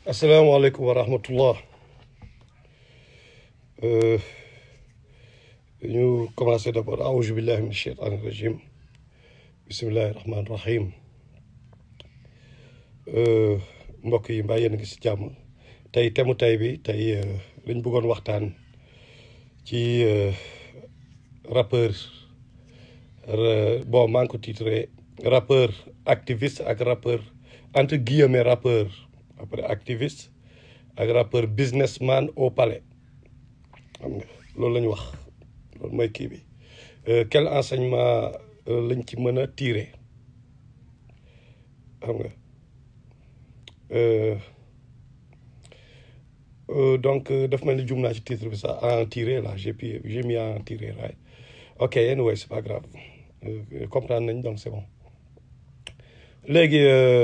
asalaamaaleykum wa rahmatullah ñu commencé d'abord aouzu billahi min sheytaani rajim bismillahi rahmaani rahim mbokk yi mbaa yéen a ngi si jàmm tey temu tey bi tey lañ bëggoon waxtaan ci rappeur bon maa ngi ko titré rappeur activiste ak rappeur entre guillemets rappeur après activiste ak rappeur businessman au palais xam nga loolu la ñu wax loolu mooy kii bi quel enseignement lañ ci mën a tirer xam nga donc daf mel ni jum naa ci titre bi sax en tirer là j'ai pu j'ai mis en tirer right ok anyway c'est pas grave comprendre nañ donc c'est bon léegi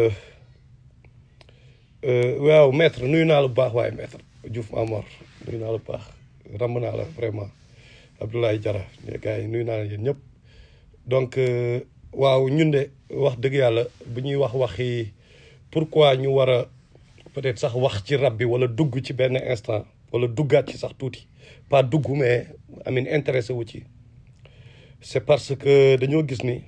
waaw maître nuyu naa la bu baax waaye maître Diouf Mamor nuyu naa la bu baax ramb naa la vraiment Abdoulaye Diarra gars yi nuyu naa la yéen ñëpp donc waaw ñun de wax dëgg yàlla bu ñuy wax waxi pourquoi ñu war a peut-être sax wax ci rab bi wala dugg ci benn instant wala duggaat ci sax tuuti pas dugg mais amin intéressé wu ci c'est parce que dañoo gis ni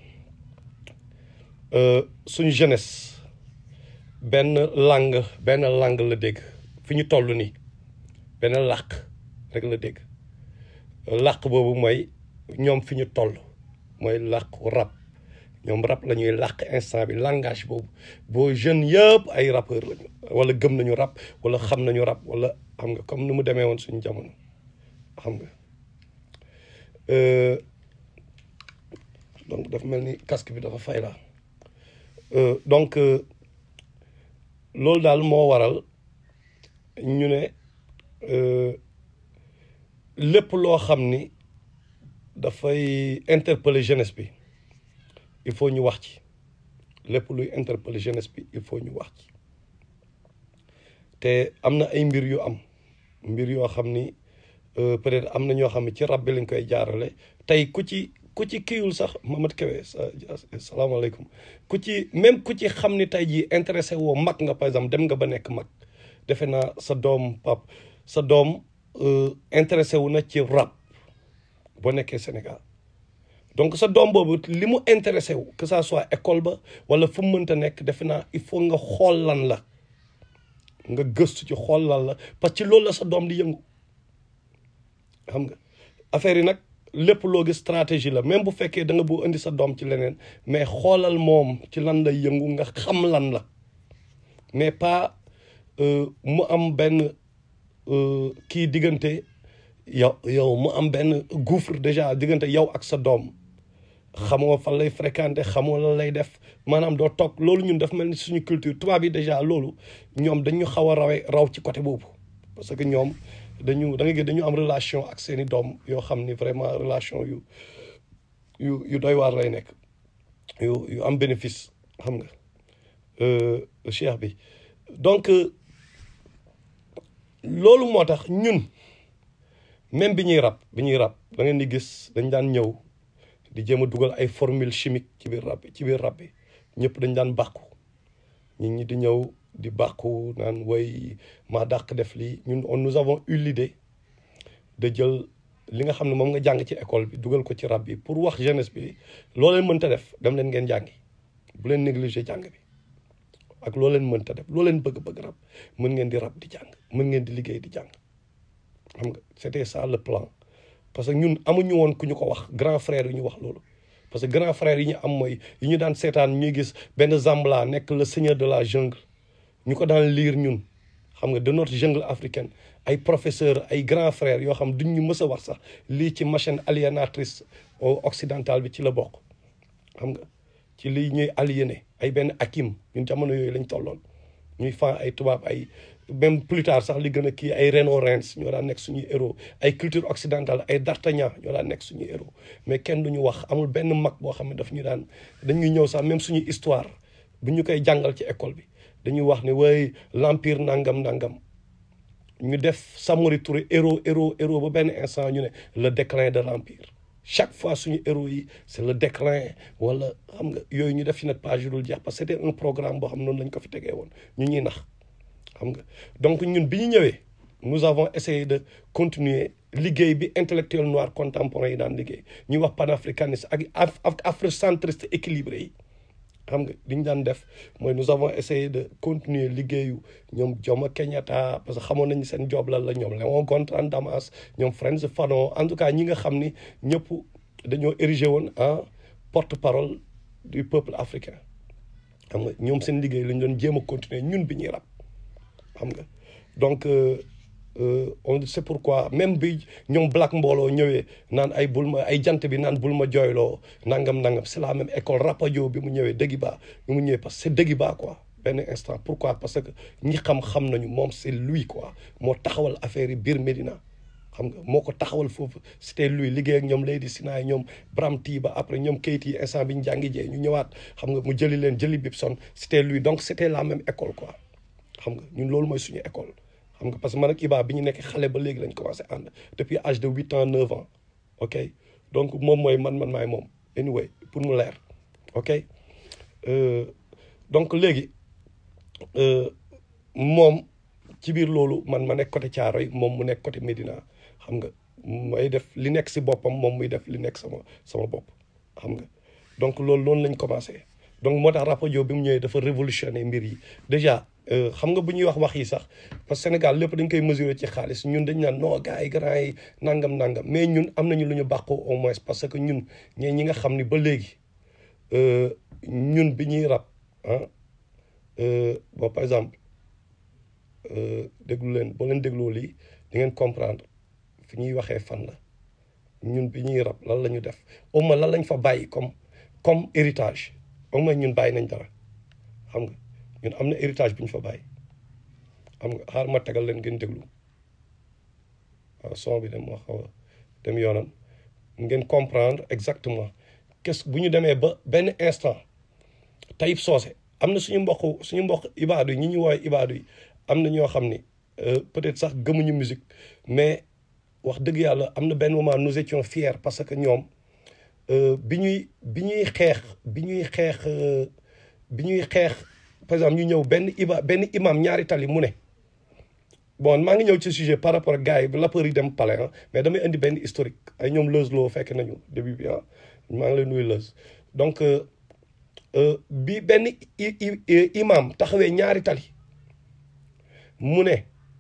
suñu jeunesse benn langue benn langue la dégg fi ñu toll nii benn làkk rek la dégg làkk boobu mooy ñoom fi ñu toll mooy làkku rap ñoom rap la ñuy làkk instant bi langage boobu boo jeunes yëpp ay rappeur lañu wala gëm nañu rap wala xam nañu rap wala xam nga comme ni mu demee woon suñu jamono xam nga donc dafa mel ni casque bi dafa fay la donc loolu daal moo waral ñu ne lépp loo xam ni dafay interpeller jeunesse bi il faut ñu wax ci lépp luy interpeller jeunesse bi il faut ñu wax ci te am na ay mbir yu am mbir yoo xam ni peut-être am na ñoo xam ne ci rab bi lañ koy jaarale tey ku ci ku ci kiiwul sax Mamad Kewe salaamaaleykum ku ci même ku ci xam ni tey jii intéressé woo mag nga par exemple dem nga ba nekk mag defe naa sa doom pap sa doom intéressé wu na ci rap boo nekkee Sénégal donc sa doom boobu li mu intéressé wu que ça soit école ba wala fu mu mënta nekk defe naa il faut nga xool lan la nga gëstu ci xool lan la parce que loolu la sa doom di yëngu xam nga affaire yi nag lépp loo gis stratégie la même bu fekkee da nga boo indi sa doom ci leneen mais xoolal moom ci lan lay yëngu nga xam lan la mais pas mu am benn kii diggante yow yow mu am benn gouffre déjà diggante yow ak sa doom xamoo fan lay fréquenter xamoo lan lay def maanaam doo toog loolu ñun daf mel ni suñu culture tubaab yi déjà loolu ñoom dañu xaw a rawee raw ci côté boobu parce que ñoom dañu da nga gis dañu am relation ak seeni doom yoo xam ni vraiment relation yu yu yu doy waar lay nekk yu yu am bénéfice xam nga cheikh bi donc loolu moo tax ñun même bi ñuy rab bi ñuy rab da ngeen di gis dañ daan ñëw di jéem a dugal ay formule chimique ci biir rab bi ci biir rab bi ñëpp dañ daan bàkku nit ñi di ñëw di bàkku naan way maa dàq def lii ñun on nous avons eu l'idée de jël li nga xam ne moom nga jàng ci école bi dugal ko ci rab bi pour wax jeunesse bi loo leen mënta def dem leen ngeen jàngi bu leen négliger jàng bi ak loo leen mënta def loo leen bëgg-bëgg rab mën ngeen di rab di jàng mën ngeen di liggéey di jàng xam nga c'était ça le plan parce que ñun amuñu woon ku ñu ko wax grand frère yi ñu wax loolu parce que grand frère yi ñu am mooy yi ñu daan seetaan ñuy gis benn Zambala nekk le seigneur de la jungle ñu ko daan lire ñun xam nga de notre jungle africaine ay professeur ay grand frère yoo xam duñ ñu mës a wax sax lii ci machine aliénatrice occidentale bi ci la bokk xam nga ci lii ñuy aliéné ay benn akim ñun jamono yooyu lañ tolloon ñuy fan ay tubaab ay même plus tard sax li gën a kii ay Renaud Reims ñoo daan nekk suñuy héros ay culture occidentale ay D'Artagnan ñoo daan nekk suñuy héros mais kenn duñu wax amul benn mag boo xam ne daf ñu daan dañuy ñëw sax même suñu histoire bu ñu koy jàngal ci école bi dañuy wax ne way l'empire nangam nangam ñu def Samori Touré héros héros héros ba benn instant ñu ne le déclin de l'empire chaque fois suñu héros yi c' est le déclin wala xam nga yooyu ñu def ci nag page yu dul jeex parce que c' était un programme boo xam noonu lañ ko fi tegee woon ñu ñuy nax xam nga donc ñun bi ñu ñëwee nous avons essayé de continuer liggéey bi intellectuel noir contemporain yi daan liggéey ñuy wax panafricaniste ak ak afrocentriste équilibré yi xam nga li ñu daan def mooy nous avons essayé de continuer liggéeyu ñoom Jomo Kenyatta parce que xamoon nañu seen job lan la ñoom Léon Gontran Damas ñoom Frantz Fanon en tout cas ñi nga xam ni ñëpp dañoo érigé woon en porte-parole du peuple africain xam nga ñoom seen liggéey la ñu doon jéem a continuer ñun bi ñuy rab xam nga donc on c'est pourquoi même bi ñoom black mbooloo ñëwee naan ay bul ma ay jant bi naan bul ma jooyloo nangam nangam c'est la même école rapadio bi mu ñëwee Deggiba bi mu ñëwee parce que c'est Deggiba quoi benn instant pourquoi parce que ñi xam xam nañu moom c'est lui quoi moo taxawal affaire yi biir Médina xam nga moo ko taxawal foofu c'était lui liggéey ak ñoom Lady Sinaay ñoom Bram Tiba après ñoom kayit yi instant bi ñu jàngi jee ñu ñëwaat xam nga mu jëli leen jëli Bibson c'était lui donc c'était la même école quoi xam nga ñun loolu mooy suñu école xam nga parce que man ak Iba bi ñu nekk xale ba léegi lañ commencé ànd depuis âge de huit ans neuf ans ok donc moom mooy man man maay moom anyway pour mu leer ok donc léegi moom ci biir loolu man ma nekk côté Thiaroye moom mu nekk côté Médina xam nga may def li nekk si boppam moom muy def li nekk sama sama bopp xam nga donc loolu noonu lañ commencé donc moo tax Rapadio bi mu ñëwee dafa révolutionner mbir yi déjà xam nga bu ñuy wax wax yi sax parce que Sénégal lépp dañ koy mesurer ci xaalis ñun dañ naan non gars yi grand yi nangam nangam mais ñun am nañu lu ñu bàqoo au moins parce que ñun ñee ñi nga xam ni ba léegi ñun bi ñuy rab ah bon par exemple déglu leen boo leen dégloo lii di ngeen comprendre fi ñuy waxee fan la ñun bi ñuy rab lan la ñu def au moins lan lañ fa bàyyi comme comme héritage au moins ñun bàyyi nañ dara xam nga ñun am na héritage bu ñu fa bàyyi xam nga xaar ma tegal leen ngeen déglu waaw son bi dem moo xaw a dem yoonam ngeen comprendre exactement qu'est-ce bu ñu demee ba benn instant Taïb Socé am na suñu mbokk suñu mbokk ibaadu yi ñi ñu woowee ibaadu yi am na ñoo xam ni peut-être sax gëmuñu musique mais wax dëgg yàlla am na benn moment nous étions fiers parce que ñoom bi ñuy bi ñuy xeex bi ñuy xeex bi ñuy xeex par exemple ñu ñëw benn iba benn imam ñaari tali mu ne bon maa ngi ñëw ci sujet par rapport ak gars yi rappeurs yi dem palais ah mais damay indi benn historique ay ñoom Leuz loo fekk nañu début bi ah maa ngi lay nuyu Leuz donc bi benn imam taxawee ñaari tali mu ne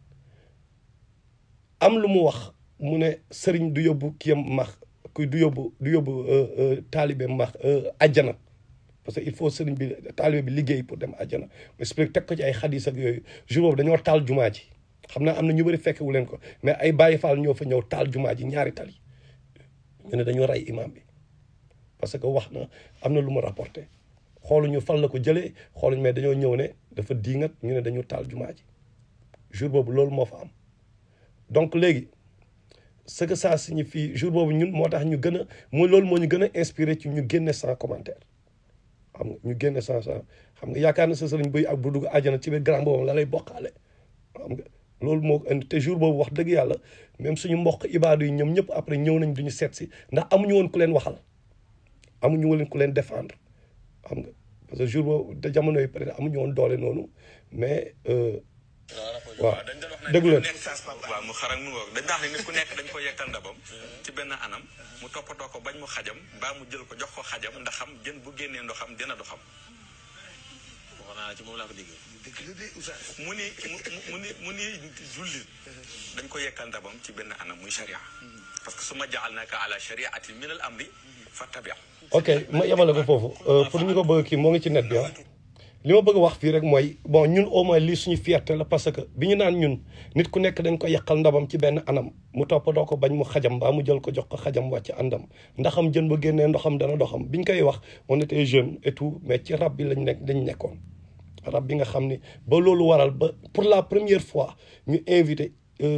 am lu mu wax mu ne sëriñ du yóbbu kiyam max ku du yóbbu du yóbbu taalibe max ajjana parce que il faut sëriñ bi taalibe bi liggéey pour dem àjjana mais explique teg ko ci ay xadis ak yooyu jour boobu dañoo taal jumaa ji xam naa am na ñu bëri fekkewu leen ko mais ay Baye Fall ñoo fa ñëw taal jumaa ji ñaari tali ñu ne dañoo rey imam bi parce que wax na am na lu mu rapporté xooluñu fan la ko jëlee xooluñu mais dañoo ñëw ne dafa diingat ñu ne dañu taal jumaa ji jour boobu loolu moo fa am donc léegi ce que ça signifie jour boobu ñun moo tax ñu gën a mooy loolu moo ñu gën a inspiré ci ñu génne sans commentaire xam nga ñu génne sans sans xam nga yaakaar na sa sëriñ buy ak bu dugg àjjana ci biir grand boobu la lay bokkaale xam nga loolu moo indi te jour boobu wax dëgg yàlla même suñu mbokk ibaadu yi ñoom ñëpp après ñëw nañ duñu seet si ndax amuñu woon ku leen waxal amuñu woon ku leen défendre xam nga parce que jour boobu de jamono yi peut-être amuñu woon doole noonu mais waaw déglu leen waaw mu xarak mu ngoog dañ daax ne nit ku nekk dañ ko yekkal ndabam ci benn anam mu toppatoo ko bañ mu xajam mbaa mu jël ko jox ko xajam ndax xam jën bu génnee ndoxam dina doxam wax naa ci moom laa ko déggee. dëgg la de oustaz mu ni mu ni mu ni jullit dañ ko yekkal ndabam ci benn anam muy sharia parce que su ma jaxal naka ala shariati min al amri fattabi ok ma yemale ko foofu pour ñu ko bëgg kii moo ngi ci net bi ah li ma bëgg wax fii rek mooy bon ñun au moins lii suñu fierté la parce que bi ñu naan ñun nit ku nekk dañ ko yàqal ndabam ci benn anam mu toppatoo ko bañ mu xajam mbaa mu jël ko jox ko xajam wàcc àndam ndaxam jën ba génnee ndoxam dana doxam bi ñu koy wax on était jeune et tout mais ci rab bi lañ nekk dañ nekkoon rab bi nga xam ni ba loolu waral ba pour la première fois ñu invité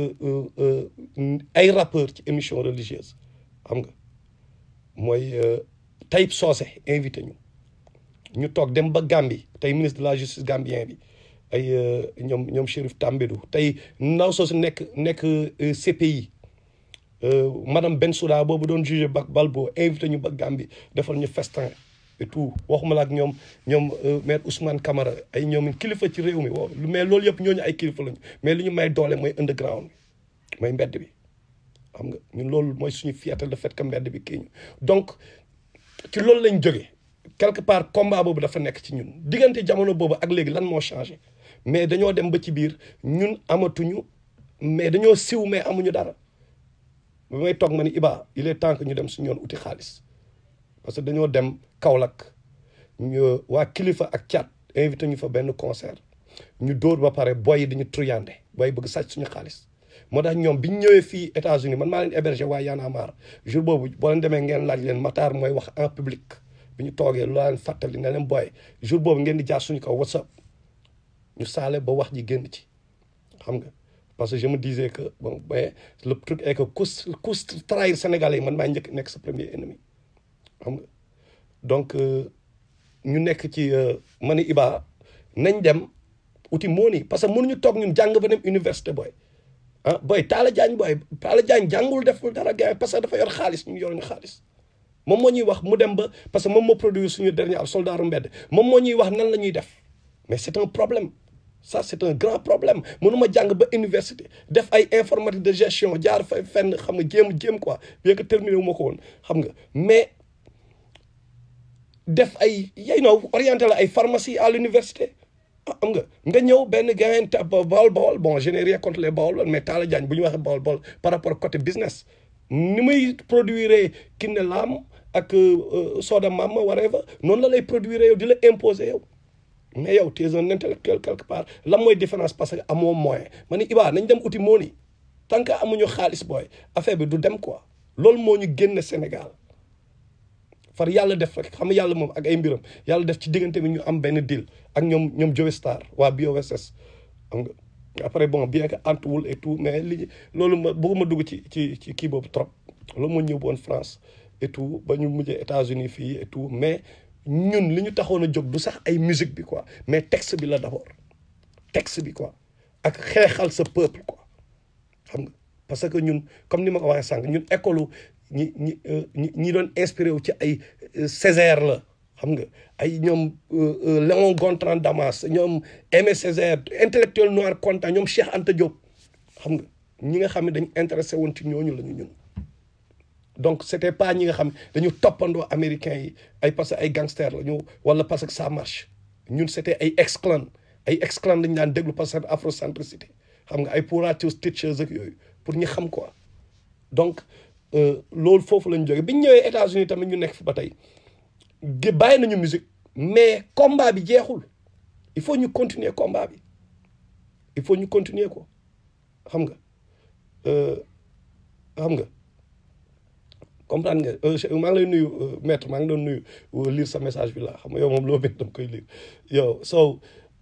ay rappeurs ci émission religieuse xam nga mooy Taïb Socé invité ñu ñu toog dem ba Gambie tey ministre de la justice gambien bi ay ñoom ñoom Chérif Tambédou tey ndaw soosu nekk nekk CPI madame Bensouda boobu doon jugé ba Balbo invité ñu ba Gambie defal ñu festin et tout waxuma la ak ñoom ñoom maître Ousmane Camara ay ñoom kilifa ci réew mi wow mais loolu yëpp ñooñu ay kilifa lañu mais li ñu may doole mooy underground bi mooy mbedd bi xam nga ñun loolu mooy suñu fierté le fait que mbedd bi kii ñu donc ci loolu lañ jógee quelque part combat boobu dafa nekk ci ñun diggante jamono boobu ak léegi lan moo changé mais dañoo dem ba ci biir ñun amatuñu mais dañoo siw mais amuñu dara ba may toog ma ni Iba il est temps que ñu dem suñu yoon uti xaalis parce que dañoo dem Kaolack ñu waa kilifa ak caat invité ñu fa benn concert ñu dóor ba pare boy yi dañu truyande boy bëgg sàcc suñu xaalis moo tax ñoom bi ñu ñëwee fii États-Unis man maa leen hébergé waa Y'en a marre jour boobu boo leen demee ngeen laaj leen Matar mooy wax en public bi ñu toogee lu leen fàttali ne leen boy jour boobu ngeen di jaar suñu kaw WhatsApp ñu saale ba wax ji génn ci xam nga parce que je me disais que bon mais le truc est que ku ku trahir Sénégalais yi man maa njëkk nekk sa premier ennemi xam nga donc ñu nekk ci ma ni Iba nañ dem uti mooni parce que mënuñu toog ñun jàng ba dem université booy ah booy Talla Diagne booy Talla Diagne jàngul deful dara gars parce que dafa yor xaalis ñu yor ñu xaalis moom moo ñuy wax mu dem ba parce que moom moo produire suñu dernier al soldaaru mbedd moom moo ñuy wax nan la ñuy def mais c'est un problème ça c'est un grand problème mënuma jàng ba université def ay informatique de gestion jaar fa fenn xam nga jéem jéem quoi bien que terminé wu ma ko woon xam nga mais def ay yay know orienté la ay pharmacie à l'université am nga nga ñëw benn gain bawol bawol bon je n'ai rien contre les bawol mais Talla Diagne bu ñu waxee bawol bawol par rapport côté business ni muy produire Kiné Lam ak Soda Mama whatever noonu la lay produire yow di la imposer yow mais yow tu es un intellectuel quelque part lan mooy différence parce que amoo moyen ma ni Iba nañ dem uti mooni tant que amuñu xaalis booy affaire bi du dem quoi loolu moo ñu génn Sénégal far yàlla def rek xam nga yàlla moom ak ay mbiram yàlla def ci diggante bi ñu am benn deal ak ñoom ñoom Joe Star waa BOSS xam nga après bon bien que antuwul et tout mais li loolu ma bëgguma dugg ci ci ci kii boobu trop loolu moo ñëw woon France et tout ba ñu mujjee États-Unis fii et tout mais ñun li ñu taxoon a jóg du sax ay musique bi quoi mais texte bi la d'abord texte bi quoi ak xeexal sa peuple quoi xam nga parce que ñun comme ni ma ko waxee sànq ñun école ñi ñi ñi ñi doon inspiré wu ci ay Césaire la xam nga ay ñoom Léon Gontran Damas ñoom Aimé Césaire intellectuel noir content ñoom Cheikh Anta Diop xam nga ñi nga xam ne dañu intéressé woon ci ñooñu la ñu ñun donc c'était pas ñi nga xam dañu toppandoo américains yi ay parce que ay gangsters la ñu wala parce que ça marche ñun c'était ay ex-clan ay ex-clan dañu daan déglu parce que afrocentricité xam nga ay Pooratius Teachers ak yooyu pour ñu xam quoi donc loolu foofu lañu jógee bi ñu ñëwee États-Unis tamit ñu nekk fi ba tey gi bàyyi nañu musique mais combat bi jeexul il faut ñu continuer combat bi il faut ñu continuer ko xam nga xam nga comprendre nga maa ngi lay nuyu maître maa ngi doon nuyu lire sa message bi la xam nga yow moom loo bind dama koy lire yow so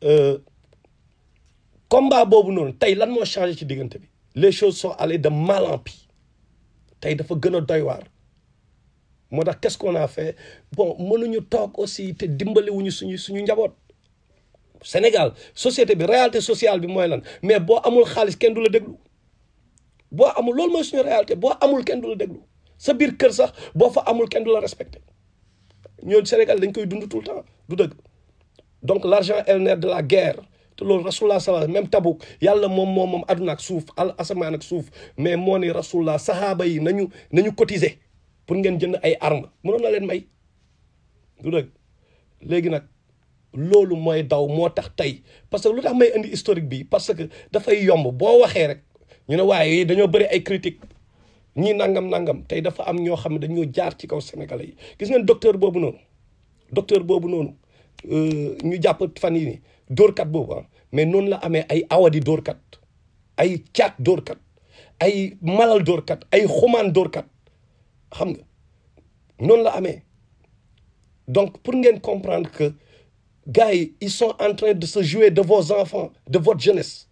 combat boobu noonu tey lan moo changé ci diggante bi les choses sont allées de mal en pis tey dafa gën a doy waar moo tax qu'est-ce qu'on a fait bon mënuñu toog aussi te dimbaliwuñu suñu suñu njaboot Sénégal société bi réalité sociale bi mooy lan mais boo amul xaalis kenn du la déglu boo amul loolu mooy suñu réalité boo amul kenn du la déglu sa biir kër sax boo fa amul kenn du la respecté ñoo Sénégal dañ koy dund tout le temps du dëgg donc l'argent est le nerf de la guerre te loolu rasulullah sallallahu même Tabuk yàlla moom moom moom àdduna ak suuf al asamaan ak suuf mais moo ni rasulullah sahaaba yi nañu nañu cotiser pour ngeen jënd ay armes mënoon na leen may du dëgg léegi nag loolu mooy daw moo tax tey parce que lu tax may indi historique bi parce que dafay yomb boo waxee rek ñu ne waaye dañoo bëri ay critiques ñii nangam nangam tey dafa am ñoo xam ne dañoo jaar ci kaw sénégalais yi gis ngeen docteur boobu noonu docteur boobu noonu ñu jàpp fan yi ni dóorkat boobu ah mais noonu la amee ay awadi dóorkat ay caat dóorkat ay malal dóorkat ay xumaan dóorkat xam nga noonu la amee donc pour ngeen comprendre que gars yi ils sont en train de se jouer de vos enfants de votre jeunesse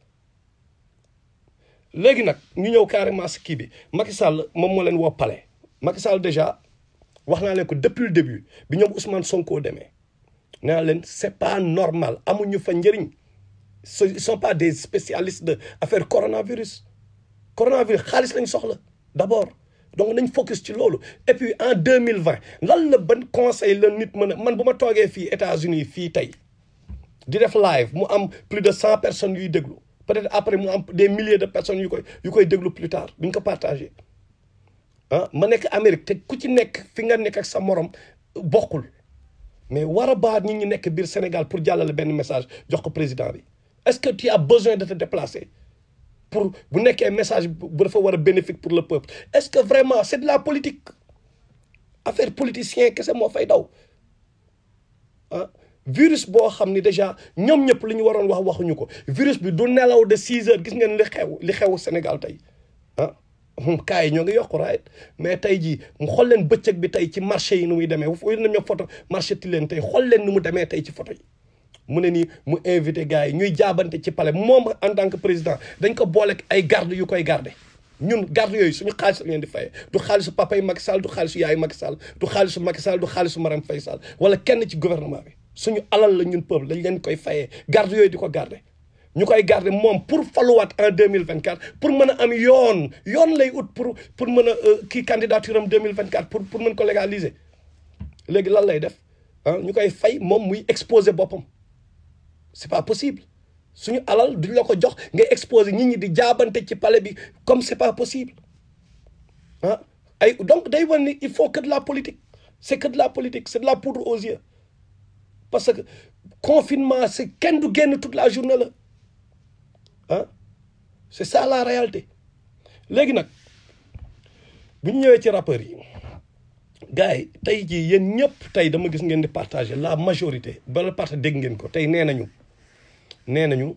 léegi nag ñu ñëw carrément si kii bi Macky Sall moom moo leen woo palais Macky Sall déjà wax naa leen ko depuis le début bi ñoom Ousmane Sonko demee nee naa leen c'est pas normal amuñu fa njëriñ ils sont pas des spécialistes de affaire coronavirus coronavirus xaalis lañ soxla d'abord donc nañ focus ci loolu et puis en deux mille vingt lan la ban conseil la nit mën a man bu ma toogee fii États-Unis fii tey di def live mu am plus de cent personnes yuy déglu peut-être après mu am des milliers de personnes yu koy yu koy déglu plus tard duñ ko partagé ah ma nekk Amérique te ku ci nekk fi nga nekk ak sa morom bokkul mais war a baat nit ñi nekk biir Sénégal pour jàllale benn message jox ko président bi est-ce que tu as besoin de te déplacer pour bu nekkee message bu dafa war a bénéfique pour le peuple est-ce que vraiment c'est de la politique affaire politicien kese moo fay daw ah virus boo xam ni déjà ñoom ñëpp li ñu waroon wax waxuñu ko virus bi du nelaw de six heures gis ngeen li xew li xew Sénégal tey ah cas yi ñoo ngi yokku right mais tey jii mu xool leen bëccëg bi tey ci marché yi nu muy demee fu na ñoo photo marché ti leen tey xool leen nu mu demee tey ci photo yi mu ne nii mu invité gars yi ñuy jaabante ci palais moom en tant que président dañ ko boole ay garde yu koy garde ñun garde yooyu suñu xaalis la leen di fayee du xaalisu papa yi Macky Sall du xaalisu yaayu Macky Sall du xaalisu Macky Sall du xaalisu Marème Faye Sall wala kenn ci gouvernement bi suñu alal la ñun peuple lañ leen koy fayee garde yooyu di ko garde ñu koy garder moom pour faluwaat en deux mille vingt quatre pour mën a am yoon yoon lay ut pour pour mën a kii candidature am deux mille vingt quatre pour pour mën ko légaliser léegi lan lay def ah ñu koy fay moom muy exposer boppam c'est pas possible suñu alal duñ la ko jox ngay exposer nit ñi di jaabante ci palais bi comme c'est pas possible ah ay donc day wan ni il faut que de la politique c'est que de la politique c'est de la poudre aux yeux parce que confinement c'est kenn du génn toute la journée la ah c'est ça la réalité léegi nag bu ñu ñëwee ci rappeurs yi gars yi tey jii yéen ñëpp tey dama gis ngeen di partager la majorité bala partage dégg ngeen ko tey nee nañu nee nañu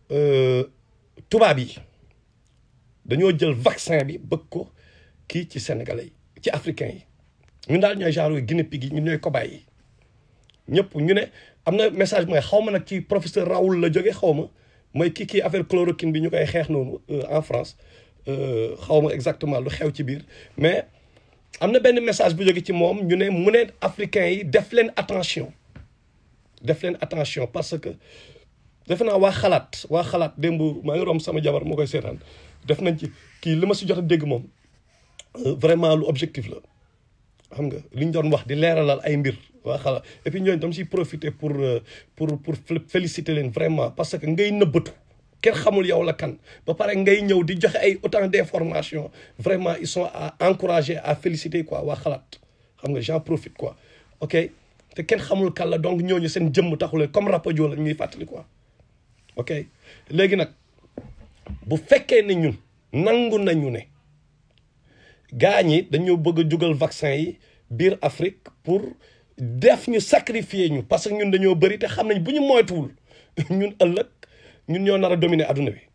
tubaab yi dañoo jël vaccin bi bëgg ko kii ci sénégalais yi ci africains yi ñun daal ñooy genre Guinée pig yi ñun ñooy cobaye yi ñëpp ñu ne am na message mooy xaw ma nag ci professeur Raoul la jóge xaw ma mooy kii kii affaire chloroquine bi ñu koy xeex noonu en France xaw ma exactement lu xew ci biir mais am na benn message bu jóge ci moom ñu ne mu ne africains yi def leen attention def leen attention parce que defe naa waa xalaat waa xalaat démb maa ngi romb sama jabar moo koy seetaan def nañ ci kii li ma si jot a dégg moom vraiment lu objectif la xam nga li ñu doon wax di leeralal ay mbir waa xalaat et puis ñooñu dama siy profiter pour pour pour féliciter leen vraiment parce que ngay nëbbatu kenn xamul yow la kan ba pare ngay ñëw di joxe ay autant d'informations vraiment ils sont à encourager à féliciter quoi waa xalaat xam nga j'en profite quoi ok te kenn xamul kan la donc ñooñu seen jëmm taxulee comme rapajo la ñuy fàttali quoi ok léegi nag bu fekkee ne ñun nangu nañu ne gaa ñi dañoo bëgg a jugal vaccin yi biir Afrique pour def ñu sacrifier ñu parce que ñun dañoo bëri te xam nañ bu ñu moytuwul ñun ëllëg ñun ñoo nar a dominer adduna bi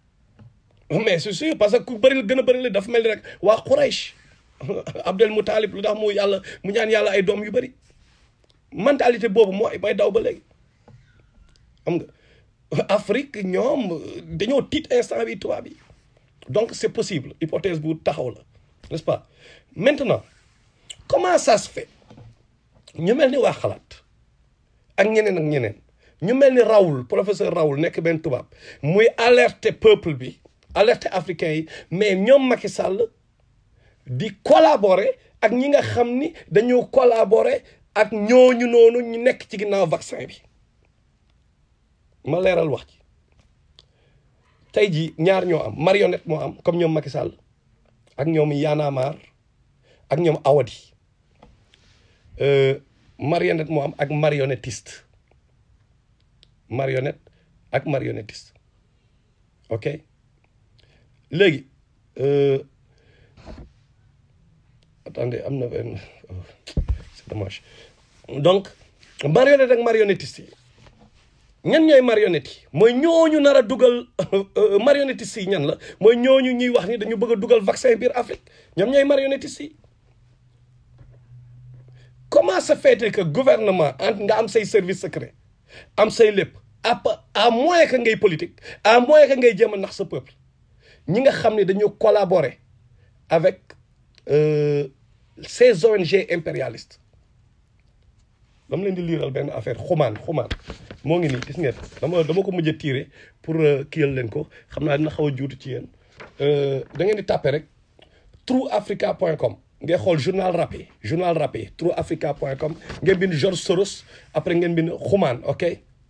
mais c'est sûr parce que ku bëri la gën a bëri la dafa mel ni rek waa Quraysh Abdel Moutalib lu tax mu yàlla mu ñaan yàlla ay doom yu bëri mentalité boobu mooy may daw ba léegi xam nga Afrique ñoom dañoo tiit instant bi tubaab bi donc c'est possible hypothèse bu taxaw la n'est-ce pas maintenant comment ça se fait ñu mel ni waa xalaat ak ñeneen ak ñeneen ñu mel ni Raoul professeur Raoul nekk benn tubaab muy alerter peuple bi alerter africain yi mais ñoom Macky Sall di collaborer ak ñi nga xam ni dañoo collaborer ak ñooñu noonu ñu nekk ci ginnaaw vaccin bi ma leeral wax ci tey jii ñaar ñoo am marionnette moo am comme ñoom Macky Sall ak ñoom Y'en a marre ak ñoom Awadi marionnette moo am ak marionnettiste marionnette ak marionnettiste ok léegi attendez am na benn c'est dommage donc marionnette ak marionnettiste yi ñan ñooy marionnettes yi mooy ñooñu nar a dugal marionnettistes yi ñan la mooy ñooñu ñuy wax ni dañu bëgg a dugal vaccin biir Afrique ñoom ñooy marionnettistes yi comment se fait que gouvernement ant nga am say service secret am say lépp à à moins que ngay politique à moins que ngay jéem a nax sa peuple ñi nga xam ne dañu collaborer avec ces ONG impérialistes dama leen di liiral benn affaire xumaan xumaan moo ngi nii gis ngeen dama dama ko mujj a tiire pour kiyal leen ko xam naa dina xaw a juutu ci yéen da ngeen di tàppe rek trueafrica.com ngay xool journal rap yi journal rap yi trueafrica.com ngeen bind George Soros après ngeen bind xumaan ok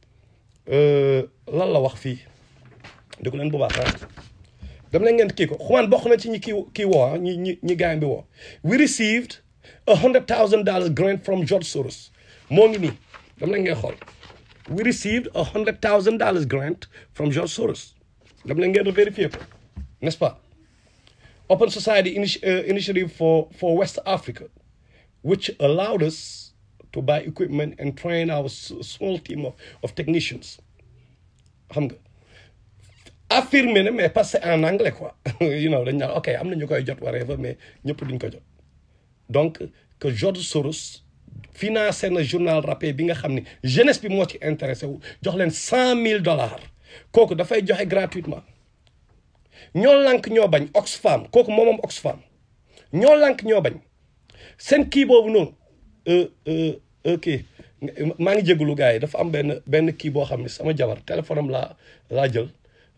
lan la wax fii dégg leen bu baax ah dama leen ngeen kii ko xumaan bokk na ci ñi kii kii woo ñi ñi ñi gaañ bi woo we received a hundred thousand dollars grant from George Soros moo ngi nii dama leen ngeen xool we received a hundred thousand dollars grant from George Soros dama leen ngeen vérifier ko n'est-ce pas Open Society initi uh, Initiative for, for West Africa, which allowed us to buy equipment and train our s- small team of, of technicians. xam nga affirmé na mais parce que en anglais quoi you know dañ naan ok am na ñu koy jot whatever mais ñëpp duñ ko jot donc que George Soros financé na journal rappé bi nga xam ni jeunesse bi moo ci intéressé wu jox leen cent mille dollars kooku dafay joxe gratuitement ñoo lànk ñoo bañ Oxfam kooku moom moom Oxfam ñoo lànk ñoo bañ seen kii boobu noonu kii maa ngi jégalu gars yi dafa am benn benn kii boo xam ne sama jabar téléphone am laa laa jël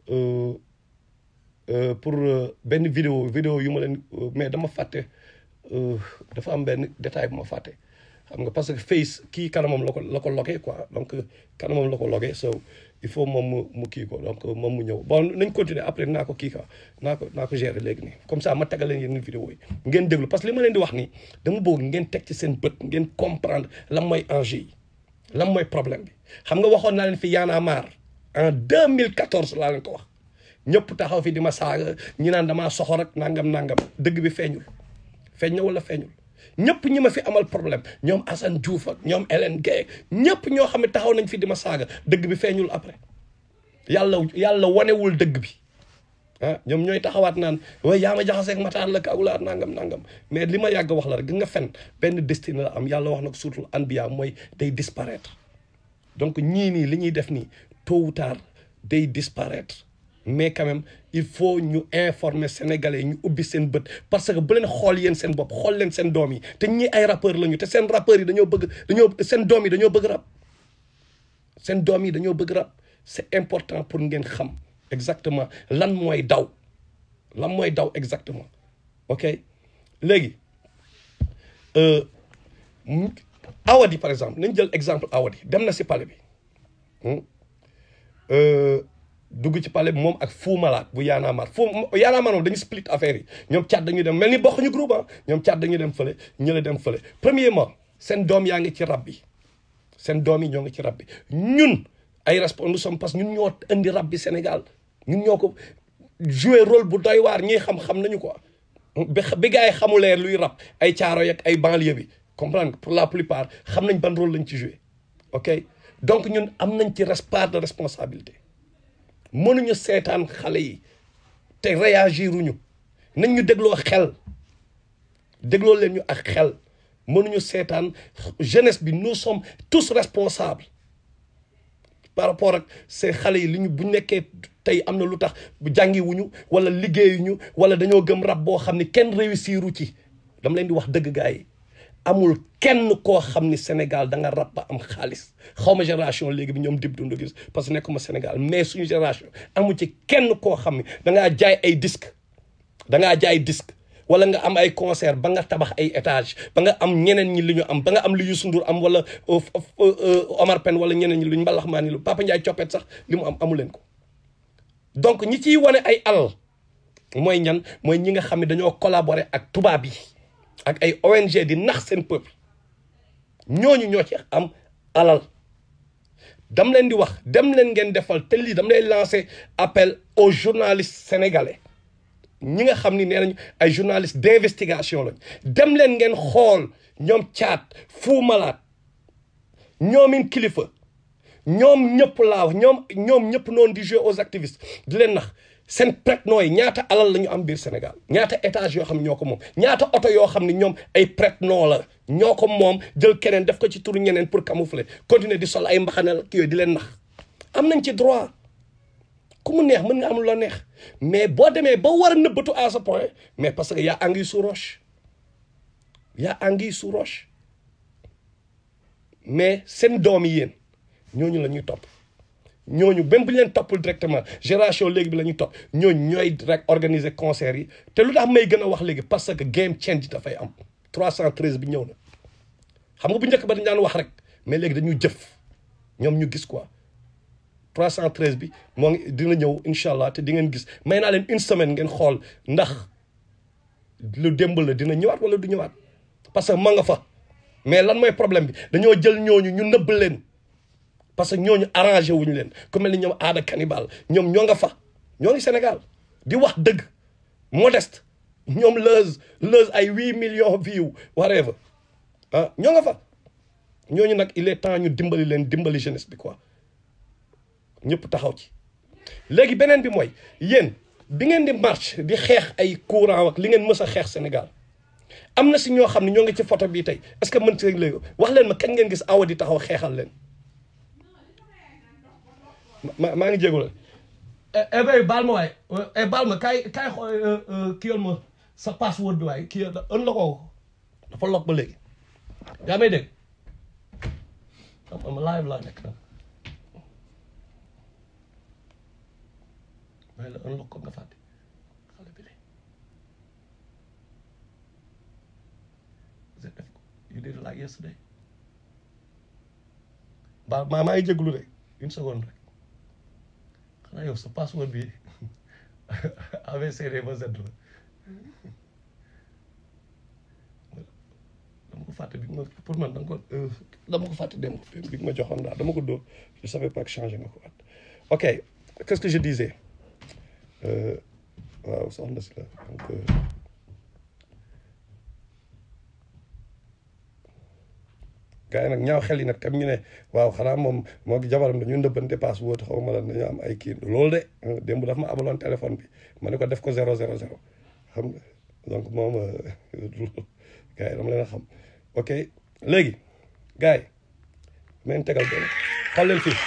pour benn vidéo vidéo yu ma leen mais dama fàtte dafa am benn détail bu ma fàtte xam nga parce que face kii kanamam la ko la ko loge quoi donc kanamam la ko loge so il faut moom mu mu kii ko donc moom mu ñëw bon nañ continuer après naa ko kii quoi naa ko naa ko gérer léegi nii comme ça ma tegal leen yeneen vidéo yi ngeen déglu parce que li ma leen di wax nii dama bëgg ngeen teg ci seen bët ngeen comprendre lan mooy enjeu yi lan mooy problème bi xam nga waxoon naa leen fi Y'en a marre en 2014 laa leen ko wax ñëpp taxaw fi di ma saaga ñi naan damaa soxor ak nangam nangam dëgg bi feeñul feeñ na wala feeñul ñëpp ñi ma fi amal problème ñoom Assane Diouf ak ñoom Hélène Guèye ñëpp ñoo xam ne taxaw nañ fi di ma saaga dëgg bi feeñul après yàlla yàlla wanewul dëgg bi ah ñoom ñooy taxawaat naan waaye yaa ma jaxaseeg Matar la kawulaat nangam nangam mais li ma yàgg wax la rek gis nga fen benn destin la am yàlla wax na ko surtout anbiya mooy day disparaître donc ñii nii li ñuy def nii tôt ou tard day disparaître mais quand même il faut ñu informer sénégalais ñu ubbi seen bët parce que bu leen xool yéen seen bopp xool leen seen doom yi te ñii ay rappeurs lañu te seen rappeurs yi dañoo bëgg dañoo seen doom yi dañoo bëgg rap seen doom yi dañoo bëgg rap c'est important pour ngeen xam exactement lan mooy daw lan mooy daw exactement ok léegi Awadi par exemple nañ jël exemple Awadi dem na si palais bi dugg ci palais bi moom ak Fou Malade bu Y'en a marre Fou Y'en a marre moom dañu split affaire yi ñoom caat dañuy dem mel ni bokk ñu groupe ah ñoom caat dañuy dem fële ñële dem fële premièrement seen doom yaa ngi ci rab bi seen doom yi ñoo ngi ci rab bi ñun ay responsable nous sommes parce que ñun ñoo indi rab bi Sénégal ñun ñoo ko jouer rôle bu doy waar ñiy xam-xam nañu quoi bi bi gars yi xamulee luy rab ay caaro yak ay banlieue bi comprendre pour la plupart xam nañ ban rôle lañ ci jouer ok donc ñun am nañ ci part de responsabilité mënuñu seetaan xale yi te réagiruñu nañ ñu dégloo xel dégloo leen ñu ak xel mënuñu seetaan jeunesse bi nous sommes tous responsables par rapport ak ces xale yi li ñu bu nekkee tey am na lu tax bu jàngiwuñu wala liggéeyuñu wala dañoo gëm rab boo xam ni kenn réussiru ci dama leen di wax dëgg gars yi amul kenn koo xam ni Sénégal da nga rab ba am xaalis xaw ma génération léegi bi ñoom dib dund gis parce que nekkuma Sénégal mais suñu génération amu ci kenn koo xam ni da ngaa jaay ay disque da ngaa jaay disque wala nga am ay concert ba nga tabax ay étage ba nga am ñeneen ñi li ñu am ba nga am lu Youssou Ndour am wala Omar Pène wala ñeneen ñi luñ mbalax maa ni lu Papa Ndiaye coppet sax li mu am amu leen ko donc ñi ciy wane ay alal mooy ñan mooy ñi nga xam ne dañoo collaborer ak tubaab yi ak ay ONG di nax seen peuple ñooñu ñoo ci am alal dam leen di wax dem leen ngeen defal te lii dam lay lancer appel aux journalistes sénégalais ñi nga xam ni nee nañu ay journalistes d'investigation lañ dem leen ngeen xool ñoom caat Fou Malade ñoomin kilifa ñoom ñëpp laa wax ñoom ñoom ñëpp noonu di jouer aux activistes di leen nax seen prête-noms yi ñaata alal la ñu am biir Sénégal ñaata étage yoo xam ne ñoo ko moom ñaata oto yoo xam ne ñoom ay prête-noms la ñoo ko moom jël keneen def ko ci turu ñeneen pour camoufler continuer di sol ay mbaxanal ki yooyu di leen nax am nañ ci droit ku mu neex mën nga am loo neex mais boo demee ba war a nëbbatu à ce point mais parce que y a anguille sous roche y a anguille sous roche mais seen doom yi yéen ñooñu la ñuy topp ñooñu même bu ñu leen toppul directement génération léegi bi la ñuy topp ñooñu ñooy rek organiser concert yi te lu tax may gën a wax léegi parce que game change dafay am 313 bi ñëw na xam nga bu njëkk ba dañ daan wax rek mais léegi dañuy jëf ñoom ñu gis quoi 313 bi moo ngi dina ñëw incha allah te di ngeen gis may naa leen une semaine ngeen xool ndax lu démb la dina ñëwaat wala du ñëwaat parce que ma nga fa mais lan mooy problème bi dañoo jël ñooñu ñu nëbb leen parce que ñooñu arrangé wuñu leen ku mel ni ñoom aada cannibal ñoom ñoo nga fa ñoo ngi Sénégal di wax dëgg modeste ñoom leuz leuz ay huit millions view whatever ah ñoo nga fa ñooñu nag il est temps ñu dimbali leen dimbali jeunesse bi quoi ñëpp taxaw ci léegi beneen bi mooy yéen bi ngeen di marche di xeex ay courant ak li ngeen mës a xeex Sénégal am na si ñoo xam ne ñoo ngi ci photo bii tey est-ce que mën si léegi wax leen ma kañ ngeen gis awa di taxaw xeexal leen ma maa ngi jégalu eh bay baal ma waay eh baal ma kaay kaay xool kii yoon ma sa password bi waay kii ën la ko dafa lok ba léegi yaa may dégg ma live laa nekk nag may la ën lok ko nga fàtte xale bi de def ko you did it like yesterday baal maa maa ngi jégalu de une seconde rek xanaa yow sa password bi ABCD ba Z la dama ko fàtte bi ma pour man danga ko dama ko fàtte dem bi ma joxoon daal dama ko dóor je savais pas que changé nga ko waat ok qu'est-ce que je disais waaw soxna si la donc gars yi nag ñaaw xel yi nag tam ñu ne waaw xanaa moom moo gi jabaram dañu ndëbbante password xaw ma la dañu am ay kii loolu de démb daf ma abaloon téléphone bi ma ne ko def ko zéro zéro zéro xam nga donc moom gars yi dama leen a xam ok léegi gars yi ma leen tegal benn xool leen fii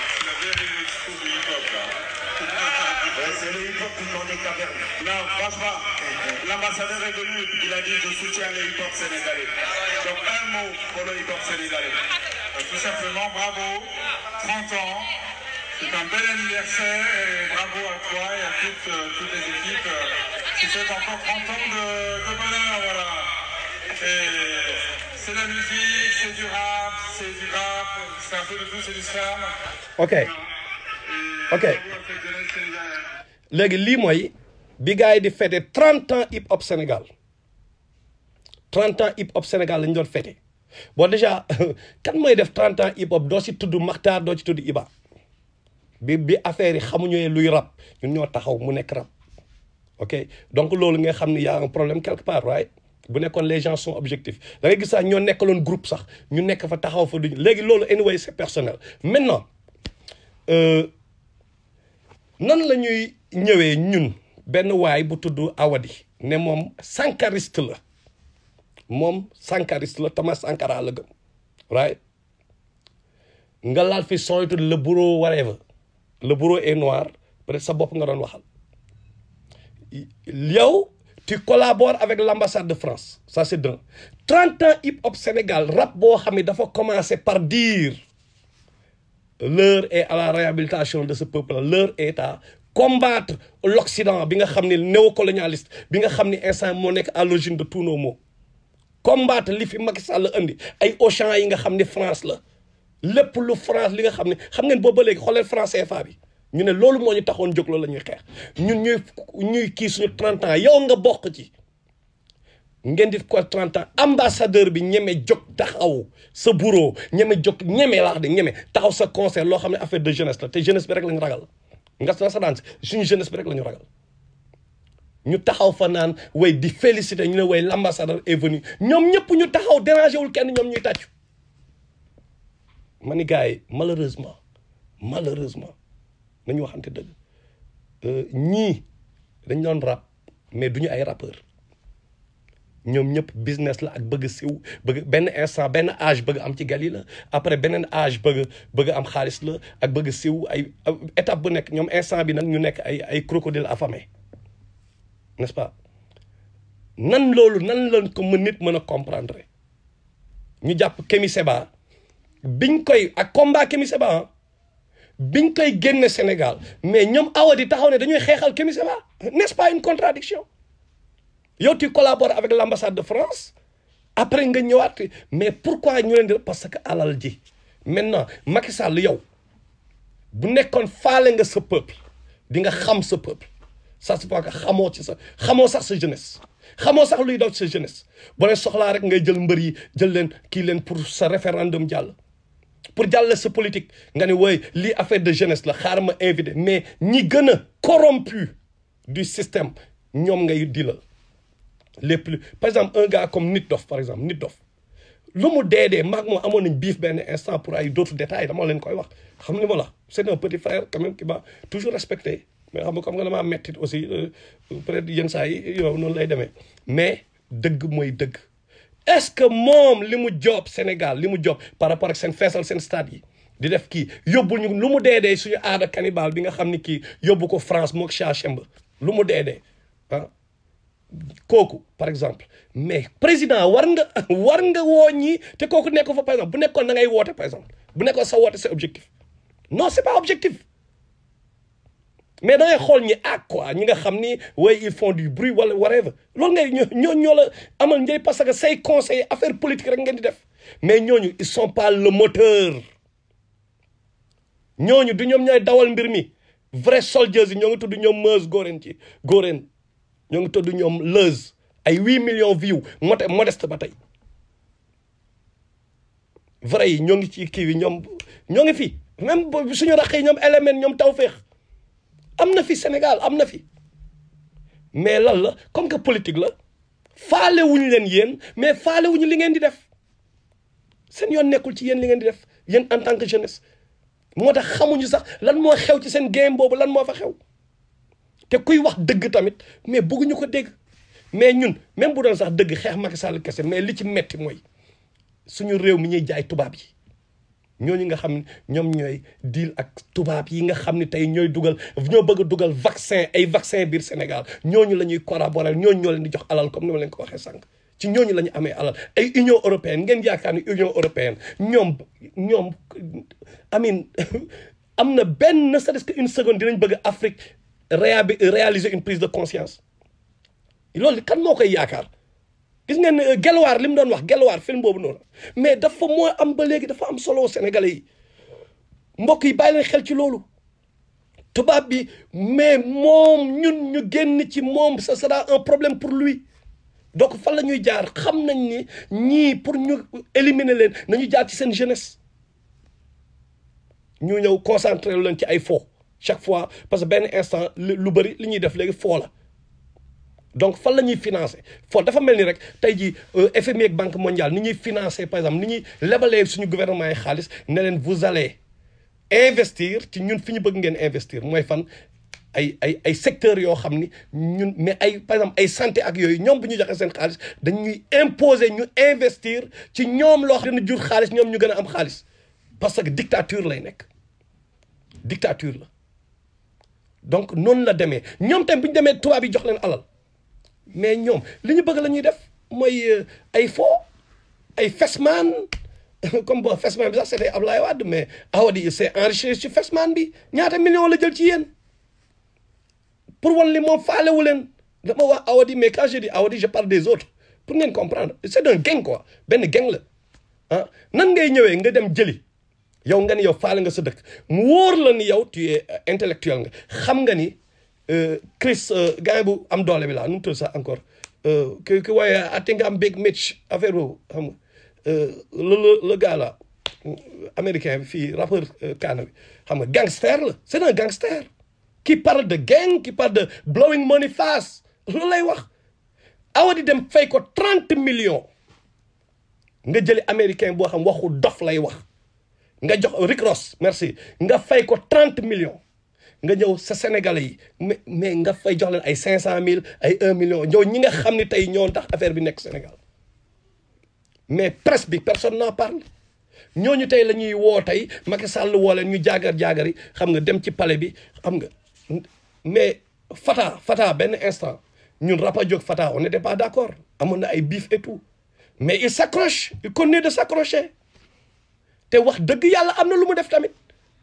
C'est le hip-hop du monde des cavernes. Non, franchement, l'ambassadeur est venu, il a dit je soutiens le hip-hop sénégalais. Donc un mot pour le hip-hop sénégalais. Euh, Tout simplement, bravo, 30 ans. C'est un bel anniversaire et bravo à toi et à toutes, euh, toutes les équipes euh, qui fêtent encore 30 ans de, de bonheur. Voilà. Et c'est la musique, c'est du rap, c'est du rap, c'est un peu de tout, c'est du slam. ok Et Ok. bravo à cette jeunesse sénégalaise. léegi lii mooy bi gars yi di fêté 30 ans hip hop Sénégal 30 ans hip hop Sénégal lañ doon fêté bon déjà kan mooy def 30 ans hip hop doo ci tudd Maxtaar doo ci tudd Iba bi bi affaire yi xamuñu luy rap ñun ñoo taxaw mu nekk rap ok donc loolu nga xam ne y a un problème quelque part right bu nekkoon les gens sont objectifs da ngay gis sax ñoo nekkaloon groupe sax ñu nekk fa taxaw fa duñu léegi loolu anyway c'est personnel maintenant euh, nan la ñuy ñëwee ñun benn waay bu tudd Awadi ne moom sankariste la moom sankariste la Thomas Sankara la gëm right nga laal fi son yu tudd le bureau whatever le bureau est noir peut-être sa bopp nga doon waxal yow tu collabores avec l'ambassade de France ça c'est d'un 30 ans hip hop Sénégal rap boo xam ne dafa commencer par dire l'heure est à la réhabilitation de ce peuple l'heure est à combattre l'Occident bi nga xam ne néocolonialiste bi nga xam ne instant moo nekk à l'origine de tous nos maux combattre li fi Macky Sall indi ay Auchan yi nga xam ne France la lépp lu France li nga xam ne xam ngeen boobu ba léegi xoolee France CFA bi ñu ne loolu moo ñu taxoon jóg loolu la ñuy xeex ñun ñuy ñuy kii suñu 30 ans yow nga bokk ci ngeen di ko 30 ans ambassadeur bi ñeme jóg taxaw sa bureau ñeme jóg ñeme laa wax de ñeme taxaw sa concert loo xam ne affaire de jeunesse la te jeunesse bi rek la ñu ragal nga sa daan suñu jeunesse bi rek la ñu ragal ñu taxaw fa naan way di féliciter ñu ne way l'ambassadeur est venu ñoom ñëpp ñu taxaw dérangé wul kenn ñoom ñuy tàccu ma ni gars yi malheureusement malheureusement nañu waxante dëgg ñii dañ doon rap mais duñu ay rappeur ñoom ñëpp business la ak bëgg siw bëgg benn instant benn âge bëgg am ci gal yi la après beneen âge bëgg bëgg am xaalis la ak bëgg siw ay étape bu nekk ñoom instant bi nag ñu nekk ay ay crocodile affamé n'est-ce pas nan loolu nan lañ ko mën nit mën a comprendre ñu jàpp Kémi Seba biñ koy ak combat Kémi Seba biñ koy génne Sénégal mais ñoom awadi taxaw ne dañuy xeexal Kémi Séba n'est-ce pas une contradiction yow tu collabores avec l'ambassade de France après nga ñëwaat mais pourquoi ñu leen di parce que alal ji maintenant Macky Sall yow bu nekkoon faale nga sa peuple di nga xam sa peuple ça c'est pas que xamoo ci sa xamoo sax sa jeunesse xamoo sax luy daw ci sa jeunesse boo leen soxlaa rek ngay jël mbër yi jël leen kii leen pour sa référendum jàll pour jàll sa politique nga ne wooy lii affaire de jeunesse la xaar ma invité mais ñi gën a corrompu du système ñoom ngay dilal les plus par exemple un gars comme Nit Dof par exemple Nit Dof lu mu dee dee maag moom amoon nañ biif benn instant pour ay d'autres détails dama leen koy wax xam ni ma la c'est un petit frère quand même qui m'a toujours respecté mais xam nga comme nga damaa mettit aussi peut-être yenn saa yi yow noonu lay demee mais dëgg mooy dëgg est-ce que moom li mu job Sénégal li mu job par rapport ak seen feesal seen stade yi di def kii yóbbul ñu lu mu dee dee suñu aada cannibale bi nga xam ni kii yóbbu ko France mook Chachemba lu mu dee dee ah kooku par exemple mais président war nga war nga woo ñii te kooku nekk fa par exemple bu nekkoon da ngay woote par exemple bu nekkoon sa woote c'est objectif non c'est pas objectif mais da ngay xool ñi ak quoi ñi nga xam ni way ils font du bruit wala whatever loolu ngay ñoo ñoo la amal njëriñ parce que say conseil affaire politique rek ngeen di def mais ñooñu ils sont pas le moteur ñooñu du ñoom ñooy dawal mbir mi vrai soldiers yi ñoo ngi tudd ñoom Meuse Gorène ci Gorène ñoo ngi tudd ñoom Leuz ay huit millions views mote modeste ba tey vrai yi ñoo ngi ci kii yi ñoom ñoo ngi fi même suñu raq yi ñoom élément ñoom Tawfekh am na fi Sénégal am na fi mais lan la comme que politique la faale wuñu leen yéen mais faale wuñu li ngeen di def seen yoon nekkul ci yéen li ngeen di def yéen en tant que jeunesse moo tax xamuñu sax lan moo xew ci seen game boobu lan moo fa xew te kuy wax dëgg tamit mais bëgguñu ko dégg mais ñun même bu doon sax dëgg xeex Macky Sall kese mais li ci metti mooy suñu réew mi ñuy jaay tubaab yi ñooñu nga xam ne ñoom ñooy deal ak tubaab yi nga xam ne tey ñooy dugal ñoo bëgg a dugal vaccin ay vaccin biir Sénégal ñooñu la ñuy collaborer ñooñu ñoo leen di jox alal comme ni ma leen ko waxee sànq ci ñooñu la ñu amee alal ay Union européenne ngeen yaakaar ni Union européenne ñoom ñoom amin am na benn ne serait-ce que une seconde dinañ bëgg Afrique réabi réaliser une prise de conscience loolu kan moo koy yaakaar gis ngeen ne Gelwaar li mu doon wax Gelwaar film boobu noonu mais dafa moo am ba léegi dafa am solo Sénégalais yi mbokk yi bàyyi leen xel ci loolu tubaab bi mais moom ñun ñu génn ci moom ce sera un problème pour lui donc fan la ñuy jaar xam nañ ni ñii pour ñu éliminer leen nañu jaar ci seen jeunesse ñu ñëw concentrer leen ci ay fo chaque fois parce que benn instant lu bëri li ñuy def léegi foo la donc fan la ñuy financer foo dafa mel ni rek tey jii FMI ak Banque mondiale ni ñuy financer par exemple ni ñuy lebalee suñu gouvernement yi xaalis ne leen vous allez investir ci ñun fi ñu bëgg ngeen investir mooy fan ay ay ay secteurs yoo xam ni ñun mais ay par exemple ay santé ak yooyu ñoom bu ñu joxe seen xaalis dañuy imposer ñu investir ci ñoom loo xam ne jur xaalis ñoom ñu gën a am xaalis parce que dictature lay nekk dictature la donc noonu la demee ñoom tamit bu ñu demee tubaab yi jox leen alal mais ñoom li ñu bëgg la ñuy def mooy ay faux ay fesman comme bon fesman bi sax c'était Ablaye Wade mais Awadi c'est enrichi ci fesman bi ñaata million la jël ci yéen pour wan li moom faalewu leen dama wax Awadi mais quand je dis Awadi je parle des autres pour ngeen comprendre c'est un gang quoi benn gang la ah nan ngay ñëwee nga dem jëli yow nga ni yow faale nga sa dëkk mu wóor la ni yow tu es intellectuel nga xam nga ni Chris gars bu am doole bi laa nu mu tudd sax encore ki ki waaye ati nga am big Mitch affaire boobu xam nga le le le gars là américain bi fii rappeur kaana bi xam nga gangster la c'est un gangster qui parle de gang qui parle de blowing money fast loolu lay wax awa di dem fay ko trente millions nga jëli américain boo xam waxu dof lay wax nga jox Rick Ross merci nga fay ko trente millions nga ñëw sa sénégalais yi mais mais nga fay jox leen ay cinq cent mille ay un million ñëw ñi nga xam ne tey ñoo tax affaire bi nekk Sénégal mais presse bi personne n'en parle ñooñu tey la ñuy woo tey Macky Sall woo leen ñu jaagar jaagar yi xam nga dem ci palais bi xam nga mais Fata Fata benn instant ñun Rapadio Fata on n'était pas d'accord amoon na ay bif et tout mais il s'accroche il continue de s'accrocher te wax dëgg yàlla am na lu mu def tamit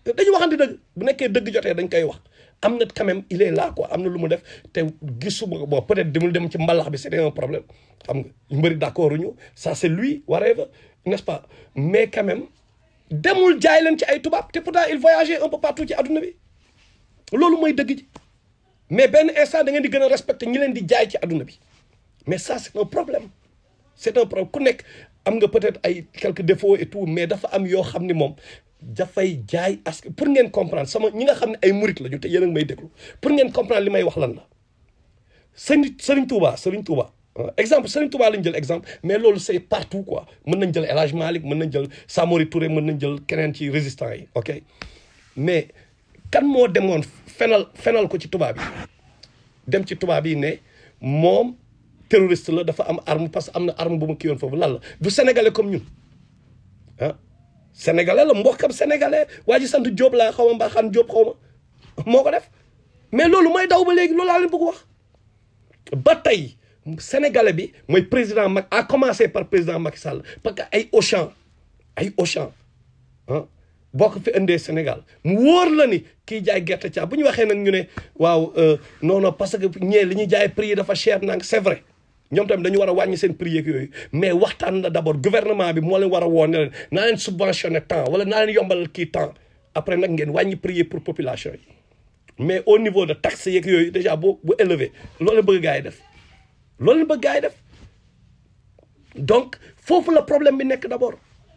dañu waxante dëgg bu nekkee dëgg jotee dañ koy wax am na quand même il est là quoi am na lu mu def te gisuma ko bon peut-être dimul dem ci mbalax bi c'était un problème xam nga ñu bëri d'accord ñu ça c'est lui whatever n'est-ce pas mais quand même demul jaay leen ci ay tubaab te pourtant il voyageait un peu partout ci adduna bi loolu mooy dëgg ji mais benn instant da ngeen di gën a respecter ñi leen di jaay ci adduna bi mais ça c'est un problème c'est un problème ku nekk am nga peut-être ay quelques défauts et tout mais dafa am yoo xam ni moom dafay jaay as pour ngeen comprendre sama ñi nga xam ne ay murit la ñu te yéen a ngi may déglu pour ngeen comprendre li may wax lan la sëñ Sëriñ Touba Sëriñ Touba exemple Sëriñ Touba lañ jël exemple mais loolu c'est partout quoi mën nañ jël El Hadj Malick mën nañ jël Samori Touré mën nañ jël keneen ci résistants yi ok mais kan moo demoon fenal fenal ko ci tubaab yi dem ci tubaab yi ne moom terroriste la dafa am arme parce que am na arme bu ma kii woon foofu lan la du sénégalais comme ñun ah sénégalais la mbokkam sénégalais waa ji sant Diop laa xaw ma mbaa xam Diop xaw ma moo ko def mais loolu mooy daw ba léegi loolu laa leen bëgg wax ba tey sénégalais bi mooy président Macky a commencé par président Macky Sall parce que ay Auchan ay Auchan ah boo ko fi indee Sénégal mu wóor la ni kii jaay gerte caaf bu ñu waxee nag ñu ne waaw non non parce que ñee li ñuy jaay prix yi dafa cher nang c'est vrai ñoom tamit dañu war a wàññi seen prix yeeg yooyu mais waxtaan la d'abord gouvernement bi moo leen war a woo ne leen naa leen subventionné temps wala naa leen yombalal kii temps après nag ngeen wàññi prix yi pour population yi mais au niveau de taxe yeeg yooyu déjà bu bu élevé loolu la bëgg gaa yi def loolu la bëgg gaa yi def donc foofu la problème bi nekk d'abord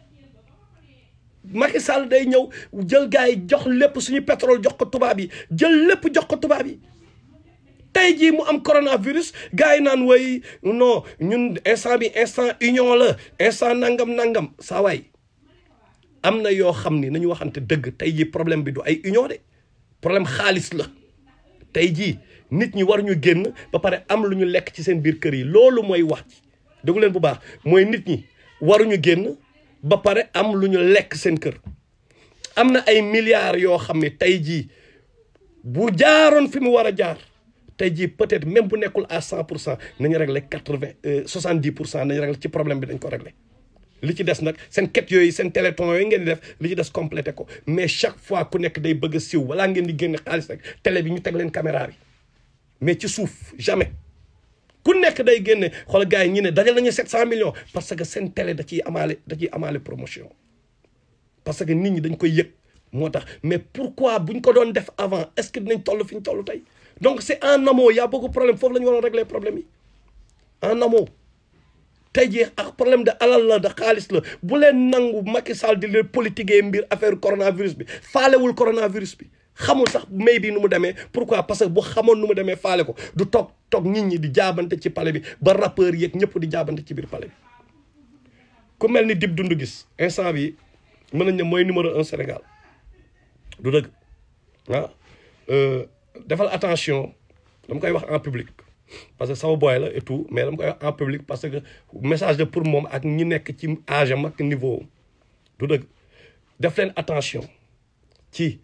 Macky Sall day ñëw jël gaa yi jox lépp suñu pétrole jox ko tubaab yi jël lépp jox ko tubaab yi tey jii mu am coronavirus gars yi naan way non ñun instant bi instant union la instant nangam nangam saa waay am na yoo xam ni nañu waxante dëgg tey jii problème bi du ay union de problème xaalis la tey jii nit ñi war ñu génn ba pare am lu ñu lekk ci seen biir kër yi loolu mooy wax ci déggu leen bu baax mooy nit ñi waruñu génn ba pare am lu ñu lekk seen kër am na ay milliards yoo xam ne tey jii bu jaaroon fi mu war a jaar tey jii peut-être même bu nekkul à cent pour cent nañu régler quatre-vingt soixante dix pour cent nañu régler ci problème bi dañ ko régler li ci des nag seen quête yooyu seen téléthon yooyu ngeen di def li ci des complété ko mais chaque fois ku nekk day bëgg a siw walaa ngeen di génne xaalis rek télé bi ñu teg leen caméra bi mais ci suuf jamais ku nekk day génne xool gars yi ñu ne dajal nañu sept cent millions parce que seen télé da ciy amaale da ciy amaale promotion parce que nit ñi dañ koy yëg moo tax mais pourquoi buñ ko doon def avant est-ce que dinañ toll fi ñu toll tey donc c'est en amont y a beaucoup de problème foofu la ñu waroon régler problème yi en amont tey jii ak problème de alal la de xaalis la bu leen nangu Macky Sall di leen politiquer mbir affaire coronavirus bi faalewul coronavirus bi xamul sax may bi nu mu demee pourquoi parce que bu xamoon nu mu demee faale ko du toog toog nit ñi di jaabante ci palais bi ba rappeurs yeeg ñëpp di jaabante ci biir palais bi ku mel ni Dip Doundou Guiss instant bi mën nañ ne mooy numéro un Sénégal du dëgg ah defal attention dama koy wax en public parce que sama boy la et tout mais dama koy wax en public parce que message de pour moom ak ñi nekk ci âge am ak niveau du dëgg def leen attention ci